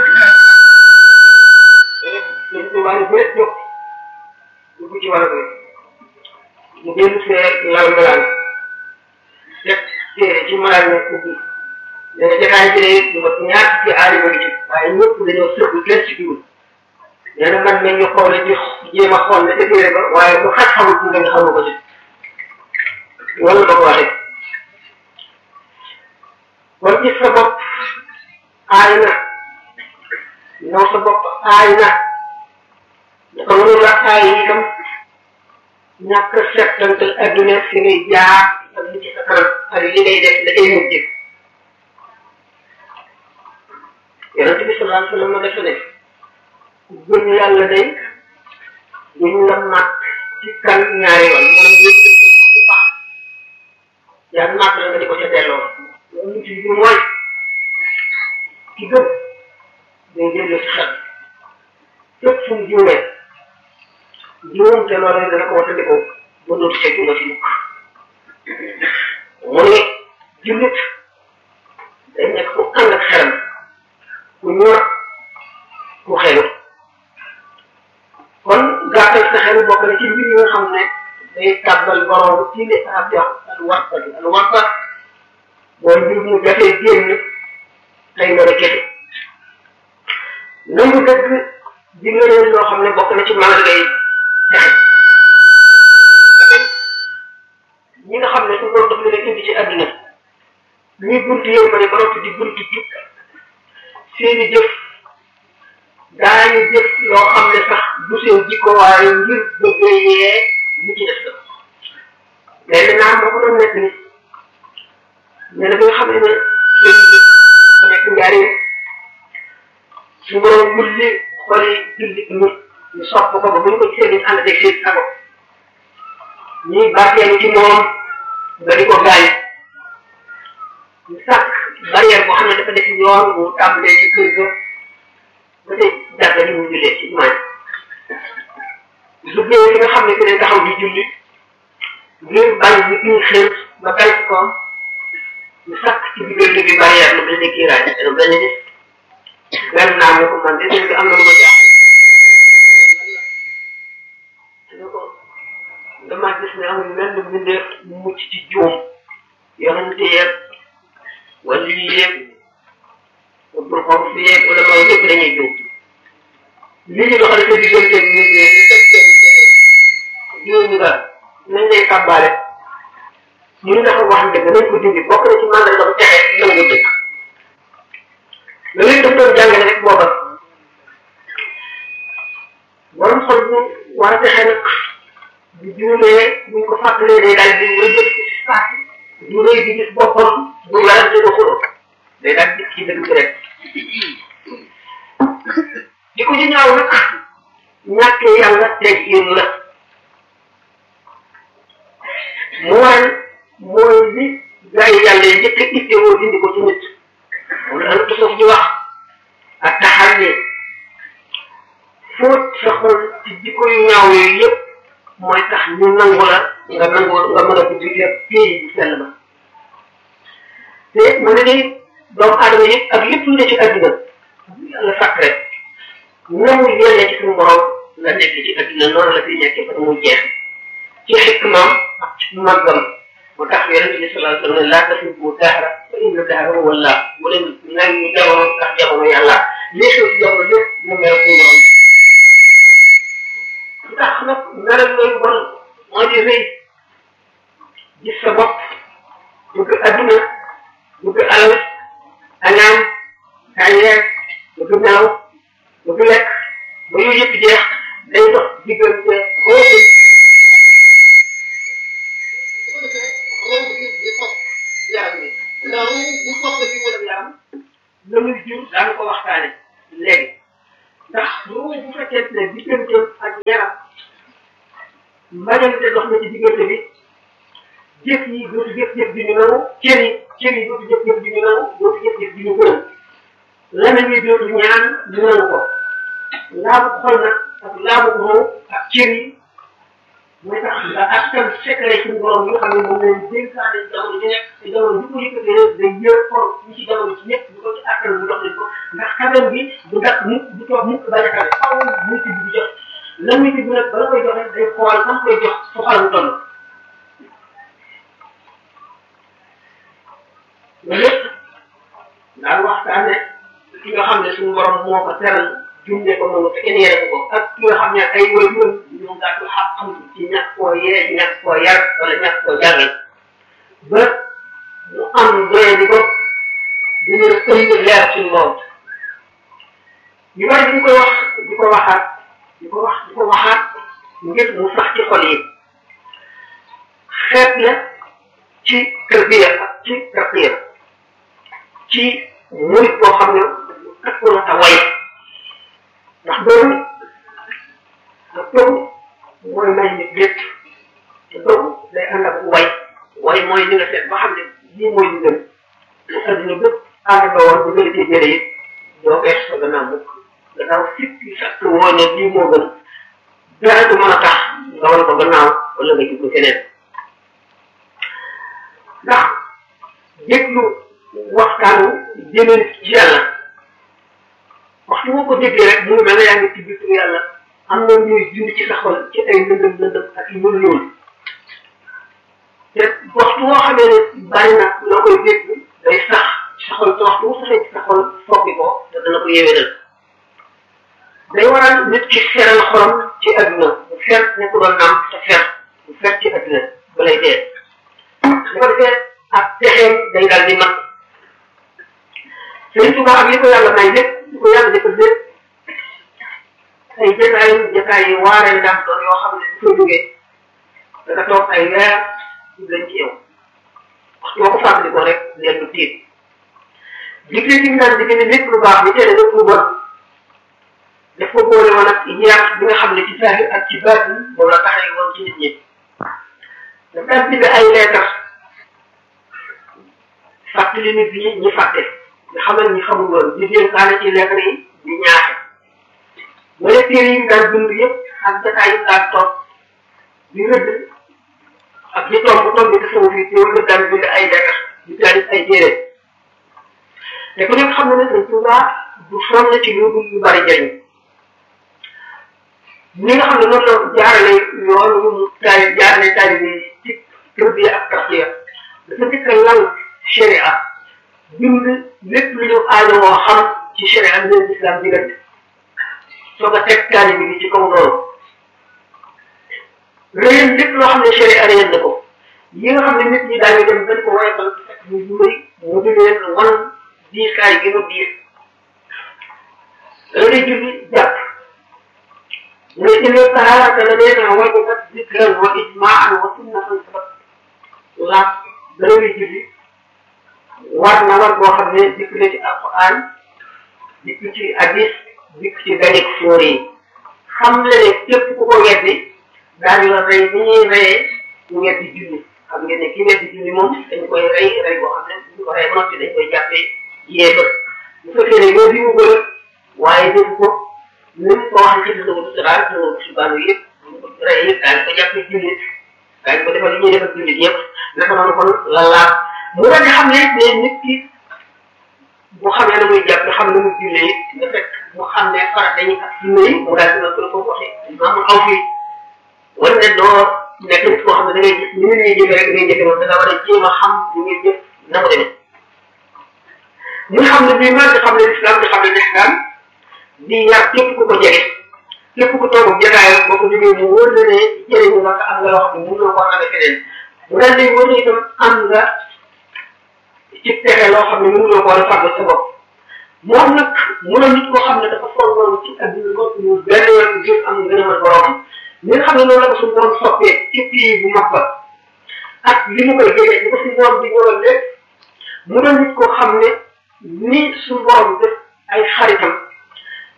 dañ ko wàllu bëri jóg dugg ci wàllu bëri mu dellu see lal malaan teg téere ci malaan ne ubbi nee na jotaay bi lu mat ñaar ci aali ba ci waaye ñëpp dañoo sëgg kenn ci dugub nee na man nañ ñu xoole ci jéem a xool ne ca téere ba waaye lu xaj xamul ci nga xamu ko ci wala ba ko waxee kon gis sa bopp aay na naw sa bopp aay na dafa mënul la aay itam ñàkk settantal adduna fi ngay jaar ak li ci sa kanam ak li ngay def da ngay mujj yonent bi sallallahu alayhi wa sallam dafa ne gëm yàlla day duñ la màkk ci kan ñaari yoon maanaam yëpp ci pax yaa màkk la nga di ko ca delloo loolu ci bi mooy ki gëm day dellu si xel fépp fu mu juumee juum te loolu dana ko watandikoo ba dootu ca juuma ci mukk mu ne jullit day nekk ku ànd ak xelam ku ñor ku xelu kon gàttal sa xel bokk na ci mbir yi nga xam ne day tàbbal borom ci li arab di wax al warta bi al warta mooy mbir mu jafee génn tey mën a kese nangu dëgg di nga leen loo xam ne bokk na ci mën ngay texe ñi nga xam ne su borom daf leen indi ci àdduna ñuy buntu yow ma ne ba noppi di buntu jub seeni jëf daañu jëf loo xam ne sax du seen jikko waaye ngir bëggee yee ñu ci def la léegi naa moo ko doon nekk ni mais nag nga xam ne ne seen jëf ba nekk njariñ su borom mulli xoli jullit ñi ñu sopp ko ba bu ñu ko gisee duñ ànd ak seen sago ñuy barkeelu ci moom nga di ko gaañ ñu sàkk barrière boo xam ne dafa def yoon mu tàmbalee ci kër ga ba tey jàkka ji mu jullee ci jumaa lu géej li nga xam ne que ne taxaw di julli ngir bañ nit ñi xër ba dal ci koom ñu sàkk ci diggante bi barrière lu mel ni kiiraay dana benn nit benn naa moo ko man de seen bi am na lu ma jaaxal ne ko dama gis ne amul mel ni mbindeef mu mucc ci juum yonente yeeg wala lii yëpp pour xool fii yëpp wala mooy yëpp dañuy jóg li ñu doxal sa diggante nit ñi ñu teg seen jiw ñu daal nañ lay kàbbaale ñu ne dafa wax dëgg nañ ko dindi bokk na ci mandal dafa texe nangu dëgg loolu daf doon jàngale rek booba borom xol bu war a texe nag bu juumee buñ ko fàttalee day daal di wëjël ci saak du rëy di gis boppam bu yàlla di ko xuloo day daal di ci dëgg rek di ko ci ñaaw nag ñàkkee yàlla teg yéen la mu waral mooy li gaa yi yàlla yi njëkk a ittewoo dindi ko ci nit moom la ëllëg suuf di wax ak taxal ne fóot sa xol ci jikko yu ñaaw yooyu yëpp mooy tax ñu nangu la nga nangu nga mën a dugg lépp pays bu sell ba te mën na ni doomu aadama yëpp ak lépp lu ne ci adduna yàlla sàkk rek namu yelle ci suñu borom la nekk ci adduna noonu la fi nekkee ba mu jeex ci xikmaam ak ci màggam moo tax yonente bi sallallahu alayhi wa sallam laa tasubbu dahra fa inna dahra huwa Allah bu leen nag ñu jamono ndax jamono yàlla lii xew ci jamono lépp mu mel suñu borom lu tax nag ngaram looyu bon moo di rëy gis sa bopp bëgg adduna bëgg alal añaan kañeer bëgg naaw bëgg lekk ba yooyu yëpp jeex day dox diggante xóotu la muy jur daanu ko waxtaane léegi yaram mbajante dox na ci diggante bi jëf yi dootu jëf-jëf di ñu nangu cër yi cër yi dootu jëf-jëf di ñu nangu dootu jëf-jëf di ñu gërëm lamañ yi dootu ñaan ñu nangu ko laabu xol nag ak laabu roo ak cër yi mooy tax nga askan secret suñu borom yi nga xam ne moom leen dénkaane jamono ji nekk te jamono bi ko yëkkatee day yër xol ñi ci jamono ci ñëpp bu ko ci askan bu dox leen ko ndax xamal bi du dakk mukk du toog mukk bañ a xale xaw mucc bi di jox lan mucc bi nag bala koy joxe day xool am koy jox fu xalam toll loolu lépp daal waxtaane ki nga xam ne suñu borom moo ko teral jumne ko noonu te kenn yere ko ak ki nga xam ne ay way yoon ñoo gàttu xam xam ci ñàkk koo yee ñàkk koo yar wala ñàkk koo jàngal ba mu am doye di ko di mën a ëmb leer suñu borom ñu bari di koy wax di ko waxaat di ko wax di ko waxaat ngir mu sax ci xol yi xeet la ci tërbiya ak ci tarqiya ci murit boo xam ne takku na ta way ndax boobu ak boobu mooy may nit lépp te boobu day ànd ak way way mooy li nga seet ba xam ne lii mooy li gën bu adduna bépp ànd ba woon bu gën a jële it doo gees sa gannaaw mukk gannaaw sikki sakk woo ne lii moo gën dara du mën a tax nga wan ko gannaaw wala nga jublu keneen ndax déglu waxtaanu jëmee ci yàlla waxtu boo ko déggee rek mu ngi mel ne yaa ngi ci biir yàlla am na ñuy dund ci sa xol ci ay lëndëm lëndëm ak yu ñuul ñuul te waxtu boo xamee ne bari na loo koy dégg day sax sa xol te waxtu bu saxee ci sa xol soppi ko te dana ko yéwénal day waral nit ki seral xolam ci adduna bu fer ne ko doon naam te fer bu fer ci adduna ba lay dee su ko defee ak texeem day dal di mat Sëriñ Tuubaa ak li ko yàlla may lépp li ko yàlla defal lépp ay jotaay jotaay yi waaree daan doon yoo xam ne bu fa jógee da nga toog ay weer lañ ci yow waxtu boo ko fàttalikoo rek leen du tiit digle ci naan digle ne lépp lu baax bi tere lépp lu bon daf ko boole woon ak yàq bi nga xam ne ci saahir ak ci baatin moom la taxee woon ci nit ñi daf daan bind ay leetar fàttali nit ñi ñi fàtte nga xamal ñi xamul woon di dénkaane ci leetar yi di ñaaxe wala téere yi daan dund yëpp ak jotaay yi daan toog di rëdd ak di tomb tomb di sama fii teewul nga daan bind ay leetar di taalif ay téere te ku nekk xam na ne Sëñ Tuubaa du sonn ci lu dul lu bari jëriñ ni nga xam ne noonu la jaarale yoon yu mu taali jaarale taali bi ci tërbiya ak tarqiya dafa njëkk a lal sharia bind lépp lu ñu aajowoo xam ci sharia bi leen islam diggante soo ko teg taali bi ci kaw loolu réyal lépp loo xam ne sharia réyal na ko yi nga xam ne nit ñi daañu dem dañ ko woyofal fekk ñu bëri mu di leen wan diiskaay gi mu diis da ngay julli jàpp mu ne inna taharata la nee naa wajibat zikran wa ijmaan wa sunnatan sabat laaj da ngay julli war na war boo xam ne dikk na ci alquran dikk ci hadis dikk ci ganik sóor yi xam le ne képp ku ko weddi daañu la rey ni ñuy reyee ñu weddi julli xam ngeen ne ki weddi julli moom dañ koy rey rey boo xam ne bu ko rey noppi dañ koy jàppee yéefar bu fekkee ne yow bi mu gën a waaye def ko ni mu ko waxee ci dëgg bu siraat dëgg bu subaanu yëpp bu ko rey yëpp daañu ko jàppee jullit daañu ko defal li ñuy defal jullit yëpp naka noonu kon la laaj mu daal di xam ne ne nit ki bu xamee na muy jàpp xam ne mu jullee it nga fekk mu xam ne farat dañuy ak sunna yi mu daal di la ko waxee maanaam aw fii wala ne doo nekk nit koo xam ne da ngay gis ni mu ñuy jëfee rek ngay jëfee moom da nga war a jéem a xam li ngay jëf na mu demee muy xam ne bii man di xam ne islam di xam ne islam di yar képp ku ko jege képp ku toog jagaayam boo ko jógee mu wóor na ne jëriñu la am nga loo xam ne mënuloo ko amee feneen mu daal di wóor ne itam am nga ci pexe loo xam ne mënuloo ko war a fàggal sa bopp moom nag mu ne nit koo xam ne dafa foog loolu ci adduna bopp ñu benn yoon ngir am gën a mën boromam li nga xam ne noonu la ko suñu borom soppee ci pays bu mag ba ak li mu koy jege li ko suñu borom di ñëwal lépp mu doon nit koo xam ne ni suñu borom def ay xaritam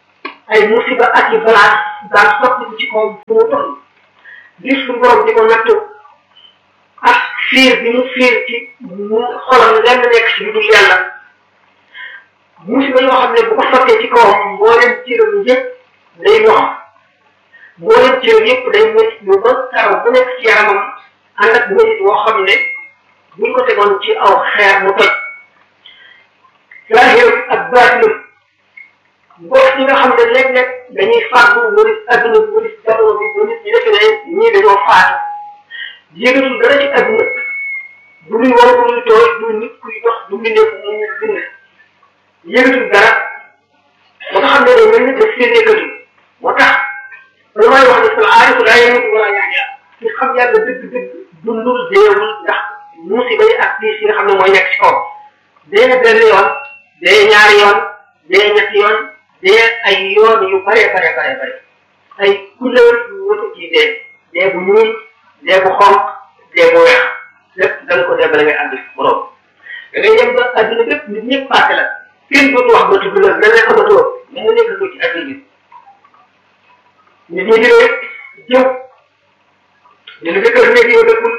ay musiba ak i balaa daan sotti ci kawam fu mu toll gis suñu borom di ko nattu ak fiir bi mu fiir ci mu xolam lenn nekk ci lu dul yàlla musiba yoo xam ne bu ko sottee ci kawam mbooleem cëram yëpp day lox mbooleem cëram yëpp day métti lu ba karaw bu nekk ci yaramam ànd ak métit woo xam ne buñ ko tegoon ci aw xeer mu toj zahir ak baatinam mbokk yi nga xam ne léeg-léeg dañuy fàggu wëris adduna bi wëris jamono bi ba nit ñi defe ne ñii dañoo faatu yëgatul dara ci adduna du muy war du muy tooy du nit kuy dox du mu nekk mu ñu bind yëgatul dara ba nga xam ne day mel ni daf see nekkatul moo tax lu may wax ne sal aarifu laa yemut wala yaxya ci xam yàlla dëgg-dëgg dundul deewul ndax musiba yi ak diis yi nga xam ne mooy nekk ci kaw dee na benn yoon dee ñaari yoon dee ñetti yoon dee ay yoon yu bare bare bare bare ay couleur yu wutu ci dee dee bu ñuul dee bu xonq dee bu weex lépp da nga ko dee bala ngay ànd borom da ngay dem ba adduna bépp nit ñëpp passé la kenn dootu wax ba tudd la da ngay amatoo mu nga nekk ko ci adduna bi nit ñi di rek jëw ñu ne dëkkal nekk yow dëkkul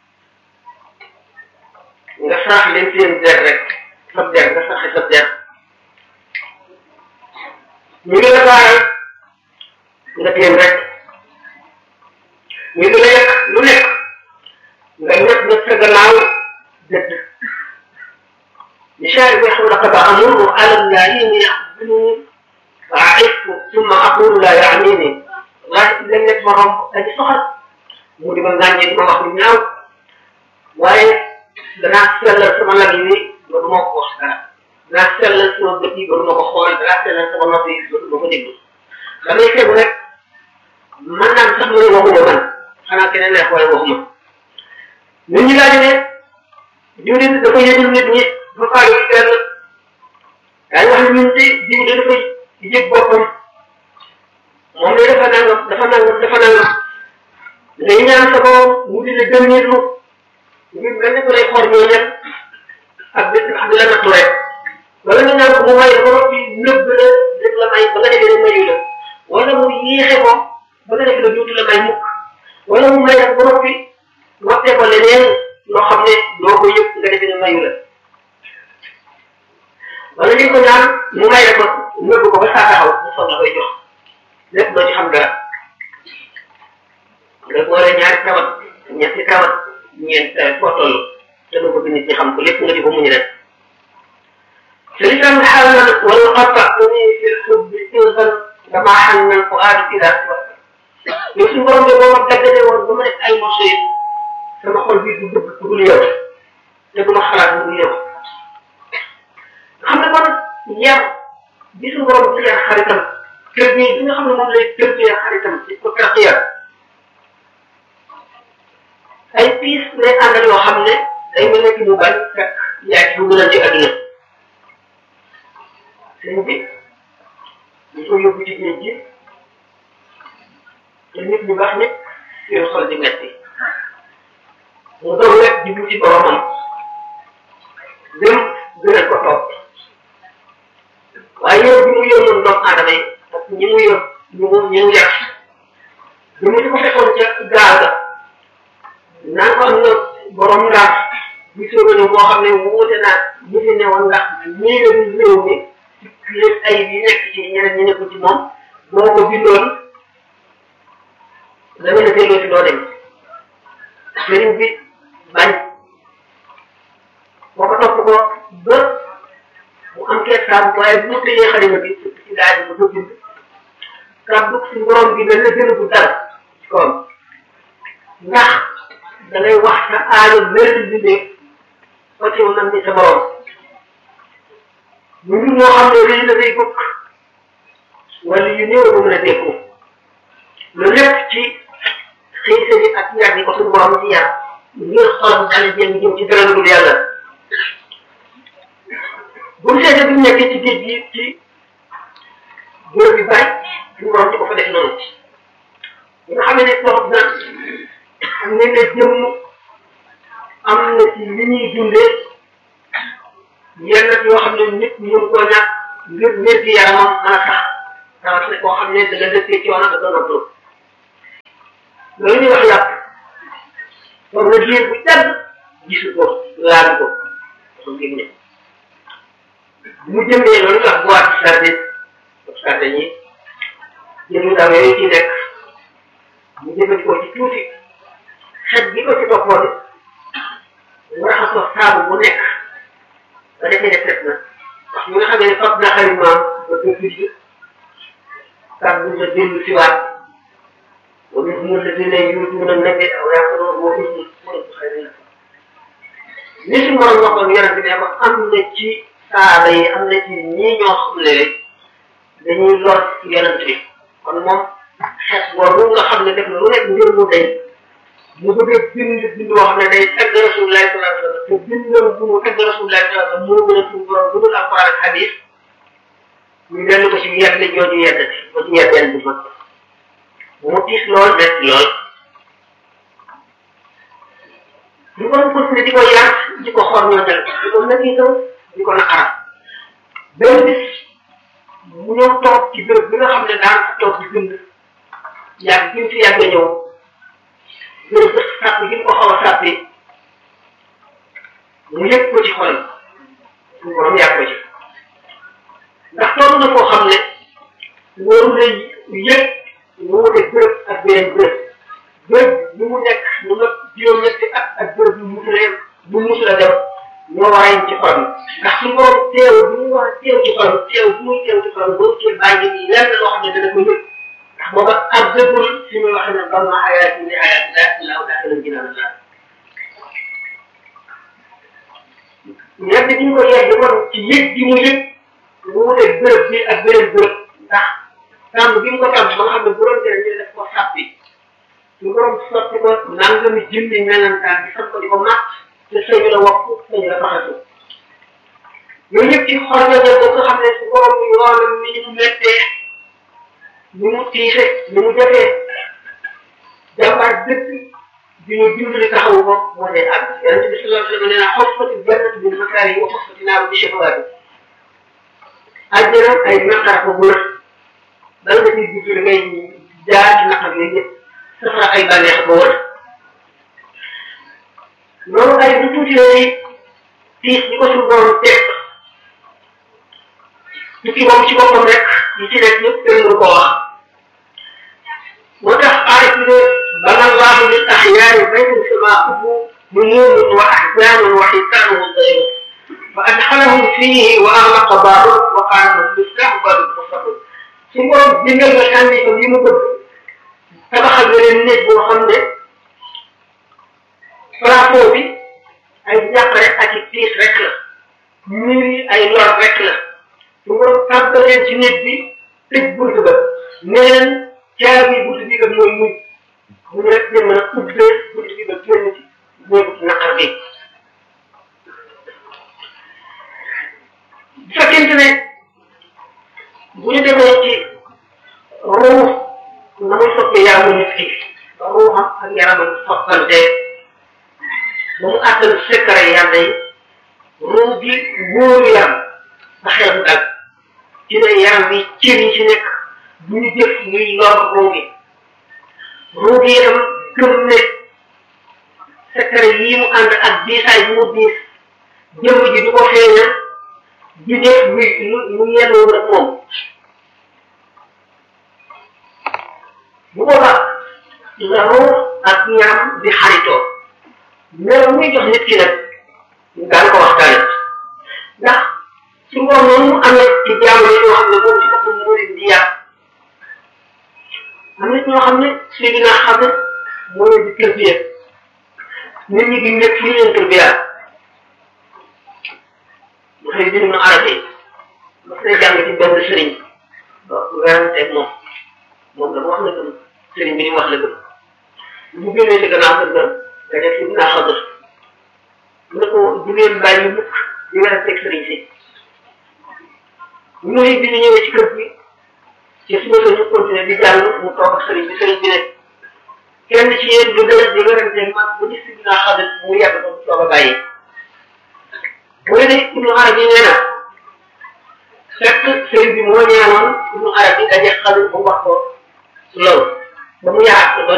nga saax leen seen der rek sab der nga saxe sab der ñu ngi la baaral nga téen rek ñu ngi la yekk lu nekk nga ñett na sa gannaaw dëdd misaal bi xam laqad amuru ala llahi yaxduni fa aifu summa aqulu la yaamini wallahi léeg nekk ma romb aji soxal mu di ma ngàññee di ma wax lu ñaaw waaye danaa sellal sama lag yi ba du ma ko wax dara danaa sellal sama bët yi ba du ma ko xool danaa sellal sama nopp yi ba du ma ko déglu damay fegu rek man naan sax mu ne waxuma man xanaa keneen neex waaye waxuma nit ñi laaj ne diw de dafa yëgul nit ñi ba faale ci kenn daañu wax ne ñun de diw de dafa yëg boppam moom de dafa nangam dafa nangam dafa nangam ngay ñaan sa borom mu di la gëm nit lu ngir mel ne ko lay xool ñoo ñan ak bés ak la nattu rek wala nga ñaan ko mu may ba noppi nëbb la rek la may ba nga defee ne mayu la wala mu yéexe ko ba nga defee ne duutu la may mukk wala mu may la ba noppi waxte ko leneen loo xam ne doo ko yëg nga defee ne mayu la wala li ko ñaan mu may la ko nëbb ko ba saa taxaw mu soog la koy jox lépp doo ci xam dara nga boole ñaari tawat ñetti tawat ñeent foo toll te du bëgg nit ñi xam ko lépp nga di ko muñ rek سلسلة حالا والقطعني في الحب إذا كما حن الفؤاد إذا توفى يوسف borom de boo ma daggale woon ba ma def ay morceau yi sama xol bi du bëgg ku dul yow te du ma xalaat bu dul yow xam ne kon yar bi su borom di yar xaritam kër bi bi nga xam ne moom lay tërbiyee xaritam di ko tarqiya ay piis lay àndal yoo xam ne day mel ne ki mu bañ fekk yaa ci bu gën a ci àdduna sëñ bi ñu ko yóbbu ci géej gi te nit ñu baax nit seen xol di metti mu doon rek jublu ci boromam dem gënal ko topp waaye yow bi mu yónnoon doomu aadama yi ak ñi mu yor ñu mu ñu mu yàq bi mu di ko fekkoon ca gaal ga naan ko am na borom ndax gisoo ko ne boo xam ne wuute naa ñi fi newoon ndax ñii la ñu réew mi lépp ay yi nekk ci ñeneen ñi nekkul ci moom boo ko bindoon da nga ne delloo ci doo dem sëriñ bi bañ boo ko topp ko ba mu am kersaam waaye bu mu tëjee xalima bi ci daal bi ba ko bind kàddu si borom bi mel na gën a bu dal ci kawam ndax da ngay wax sa aajo mel bindee ko ci man ni sa borom ñu ngi ñoo xam ne lii dafay bëgg wala yu néew ba mën a dékku loolu lépp ci xiise bi ak yar yi ko suñu borom ci yar ngir xolam daal jëm jëm ci dara dul yàlla bu mu seetee bi mu nekkee ci géej gi ci góor bi bari suñu borom di ko fa def noonu nga xam ne toog na am ne ne jëmm am na ci li ñuy dundee yenn yoo xam ne nit ñu koo ñàkk ngir wér gi yaramam mën a tax rawatina koo xam ne da nga dëkkee coono da nga noppalu loolu ñuy wax yàpp moom la diir bu jàdd gisu ko laal ko xam ngeen ne mu jëndee loolu wax boîte sardine sardine yi jënd ndaw yooyu ci nekk mu jëfandikoo ci tuuti xet bi ko ci toppoon mu raxas ko saabu bu nekk ba defee ne set na wax ñi nga xam ne fab na xarit maam ba ko tudd kàddu la dellu si waat wa min hum alladina yutuuna nabi aw yaquluna wa hum xayrin li si morom waxoon yonent bi ne ko am na ci saaba yi am na ci ñii ñoo xam ne rek dañuy lor yonent bi kon moom xeet boobu nga xam ne def na lu nekk ngir mu day mu bëgg a bind bind boo xam ne day tagg rasulullahi sallallahu alayhi wa sallam te bindam bu mu tagg rasulullahi sallallahu alayhi wa sallam moo gën a suñu borom bu dul alquran ak hadis ñu dellu ko ci yedd jooju yeddati ba ci yeddeen bi mag mu tiis lool des lool ñu ko continué di ko yar di ko xool ñoo jël di ko nag itam di ko naqaral benn bis mu ñëw toog ci béréb bi nga xam ne daan fa toog di bind yàgg bi mu fi yàgg ñëw béréb bi sàpp gi mu ko xaw a sàppi mu yëg ko ci xolam suñu borom yàgg ko ci ndax toll na koo xam ne waru la yëg mu wute béréb ak beneen béréb béréb bi mu nekk mu nga juróom-ñetti at ak béréb bi mu musulee bu musula dem ñoo war a yem ci xol ndax suñu borom teew bi mu war a teew ci xol teew bi muy teew ci xol boo cee bàyyi nii lenn loo xam ne dana ko yëg ndax booba ak dëggul fi muy wax ne bam na ayaat ni ayaat la laaw daa la ginaan la yedd bi ñu ko yedd kon ci yëg bi mu yëg mu wute béréb bi ak beneen béréb ndax tàmm bi mu ko tàmm ba nga xam ne bu doon tere ñu def ko sàppi su borom sotti ko nangami junni melantaan bi sax ko di ko màtt te sëñ la wax sëñ la faxatu yooyu yëpp ci xol nga jël ba nga xam ne su borom yoonam ni ñu mettee ni mu tiise ni mu jafee jàmbaar dëkk bi ñu dimbali taxawu ko moo dee àgg yonente bi sallallahu alayhi wa sallam nee na xofati jannatu bil makaari wa xofati naaru bi shafawaati àjjana ay naqar ko bu na bala nga ciy dugg da ngay jaar ci naqar yooyu yëpp safara ay bànneex ba wër loolu ay bu tuuti lay tiis ñi ko suñu borom teg tukki boobu ci boppam rek yi ci nekk ñëpp kenn mënu koo wax moo tax aarif bi ne bana allahu lil axyaari baytan samaahu numuumun wa ahzaanun wa xisaanuhu dayru fa adxalahum fiihi wa axlaqa baabu wa qaala lahum miftaaxu baabi mustaqim suñu borom bindal nga sànni ko yi mu bëgg tabaxal beneen néeg boo xam ne plateau bi ay njàqare ak i tiis rek la mur yi ay lor rek la su ko tàmbaleen ci néeg bi tëj bunt ba neen caabi bunt bi kat mooy muñ mu rek ne mën a ubbee bunt bi ba génn ci néegu naqar bi bu fekkente ne bu ñu demee ci ruux na muy soppee yaramu nit ki ba ruuxam ak yaramam soppante ba mu àttal secret yàlla yi ruux gi wóoru yaram ba xel mu dal ci ne yaram bi cër yi ci nekk bu ñu jëf muy lor ruux gi ruux gi itam gëm ne secret yii mu ànd ak diisaay bu mu diis jëmm ji du ko feeñal di def muy mu yenn ak moom bu boobaa la ruux ak ñaam di xaritoo mais muy jox nit ki nag daan ko waxtaane ndax su ngoon noonu mu amee ci jaamu yi ñoo xam ne moom ci boppam moo leen di yàq am na ñoo xam ne si dina xam ne moo leen di tërbiya nit ñi di nekk li leen tërbiya mu xëy bind na arab yi ma koy jàng ci benn sëriñ ba weranteeg moom moom la wax la gëm sëriñ bi ni wax la gëm bu génnee ci gannaaw kër ga nga def ci naa xadr mu ne ko du ngeen bàyyi mukk di weranteeg sëriñ si ñu bi ñu ñëwee ci kër gi ci suba sa ñu continuer di jàng mu toog ak sëriñ bi sëriñ bi ne kenn ci yéen du gën di weranteeg man bu gis ci naa xadr mu yàgg ko soog a bàyyi bu ne Ibnu Arabi nee na fekk sëriñ bi moo ñaanoon ibnu arabi daje xalu bu wax ko loolu ba mu yaat ko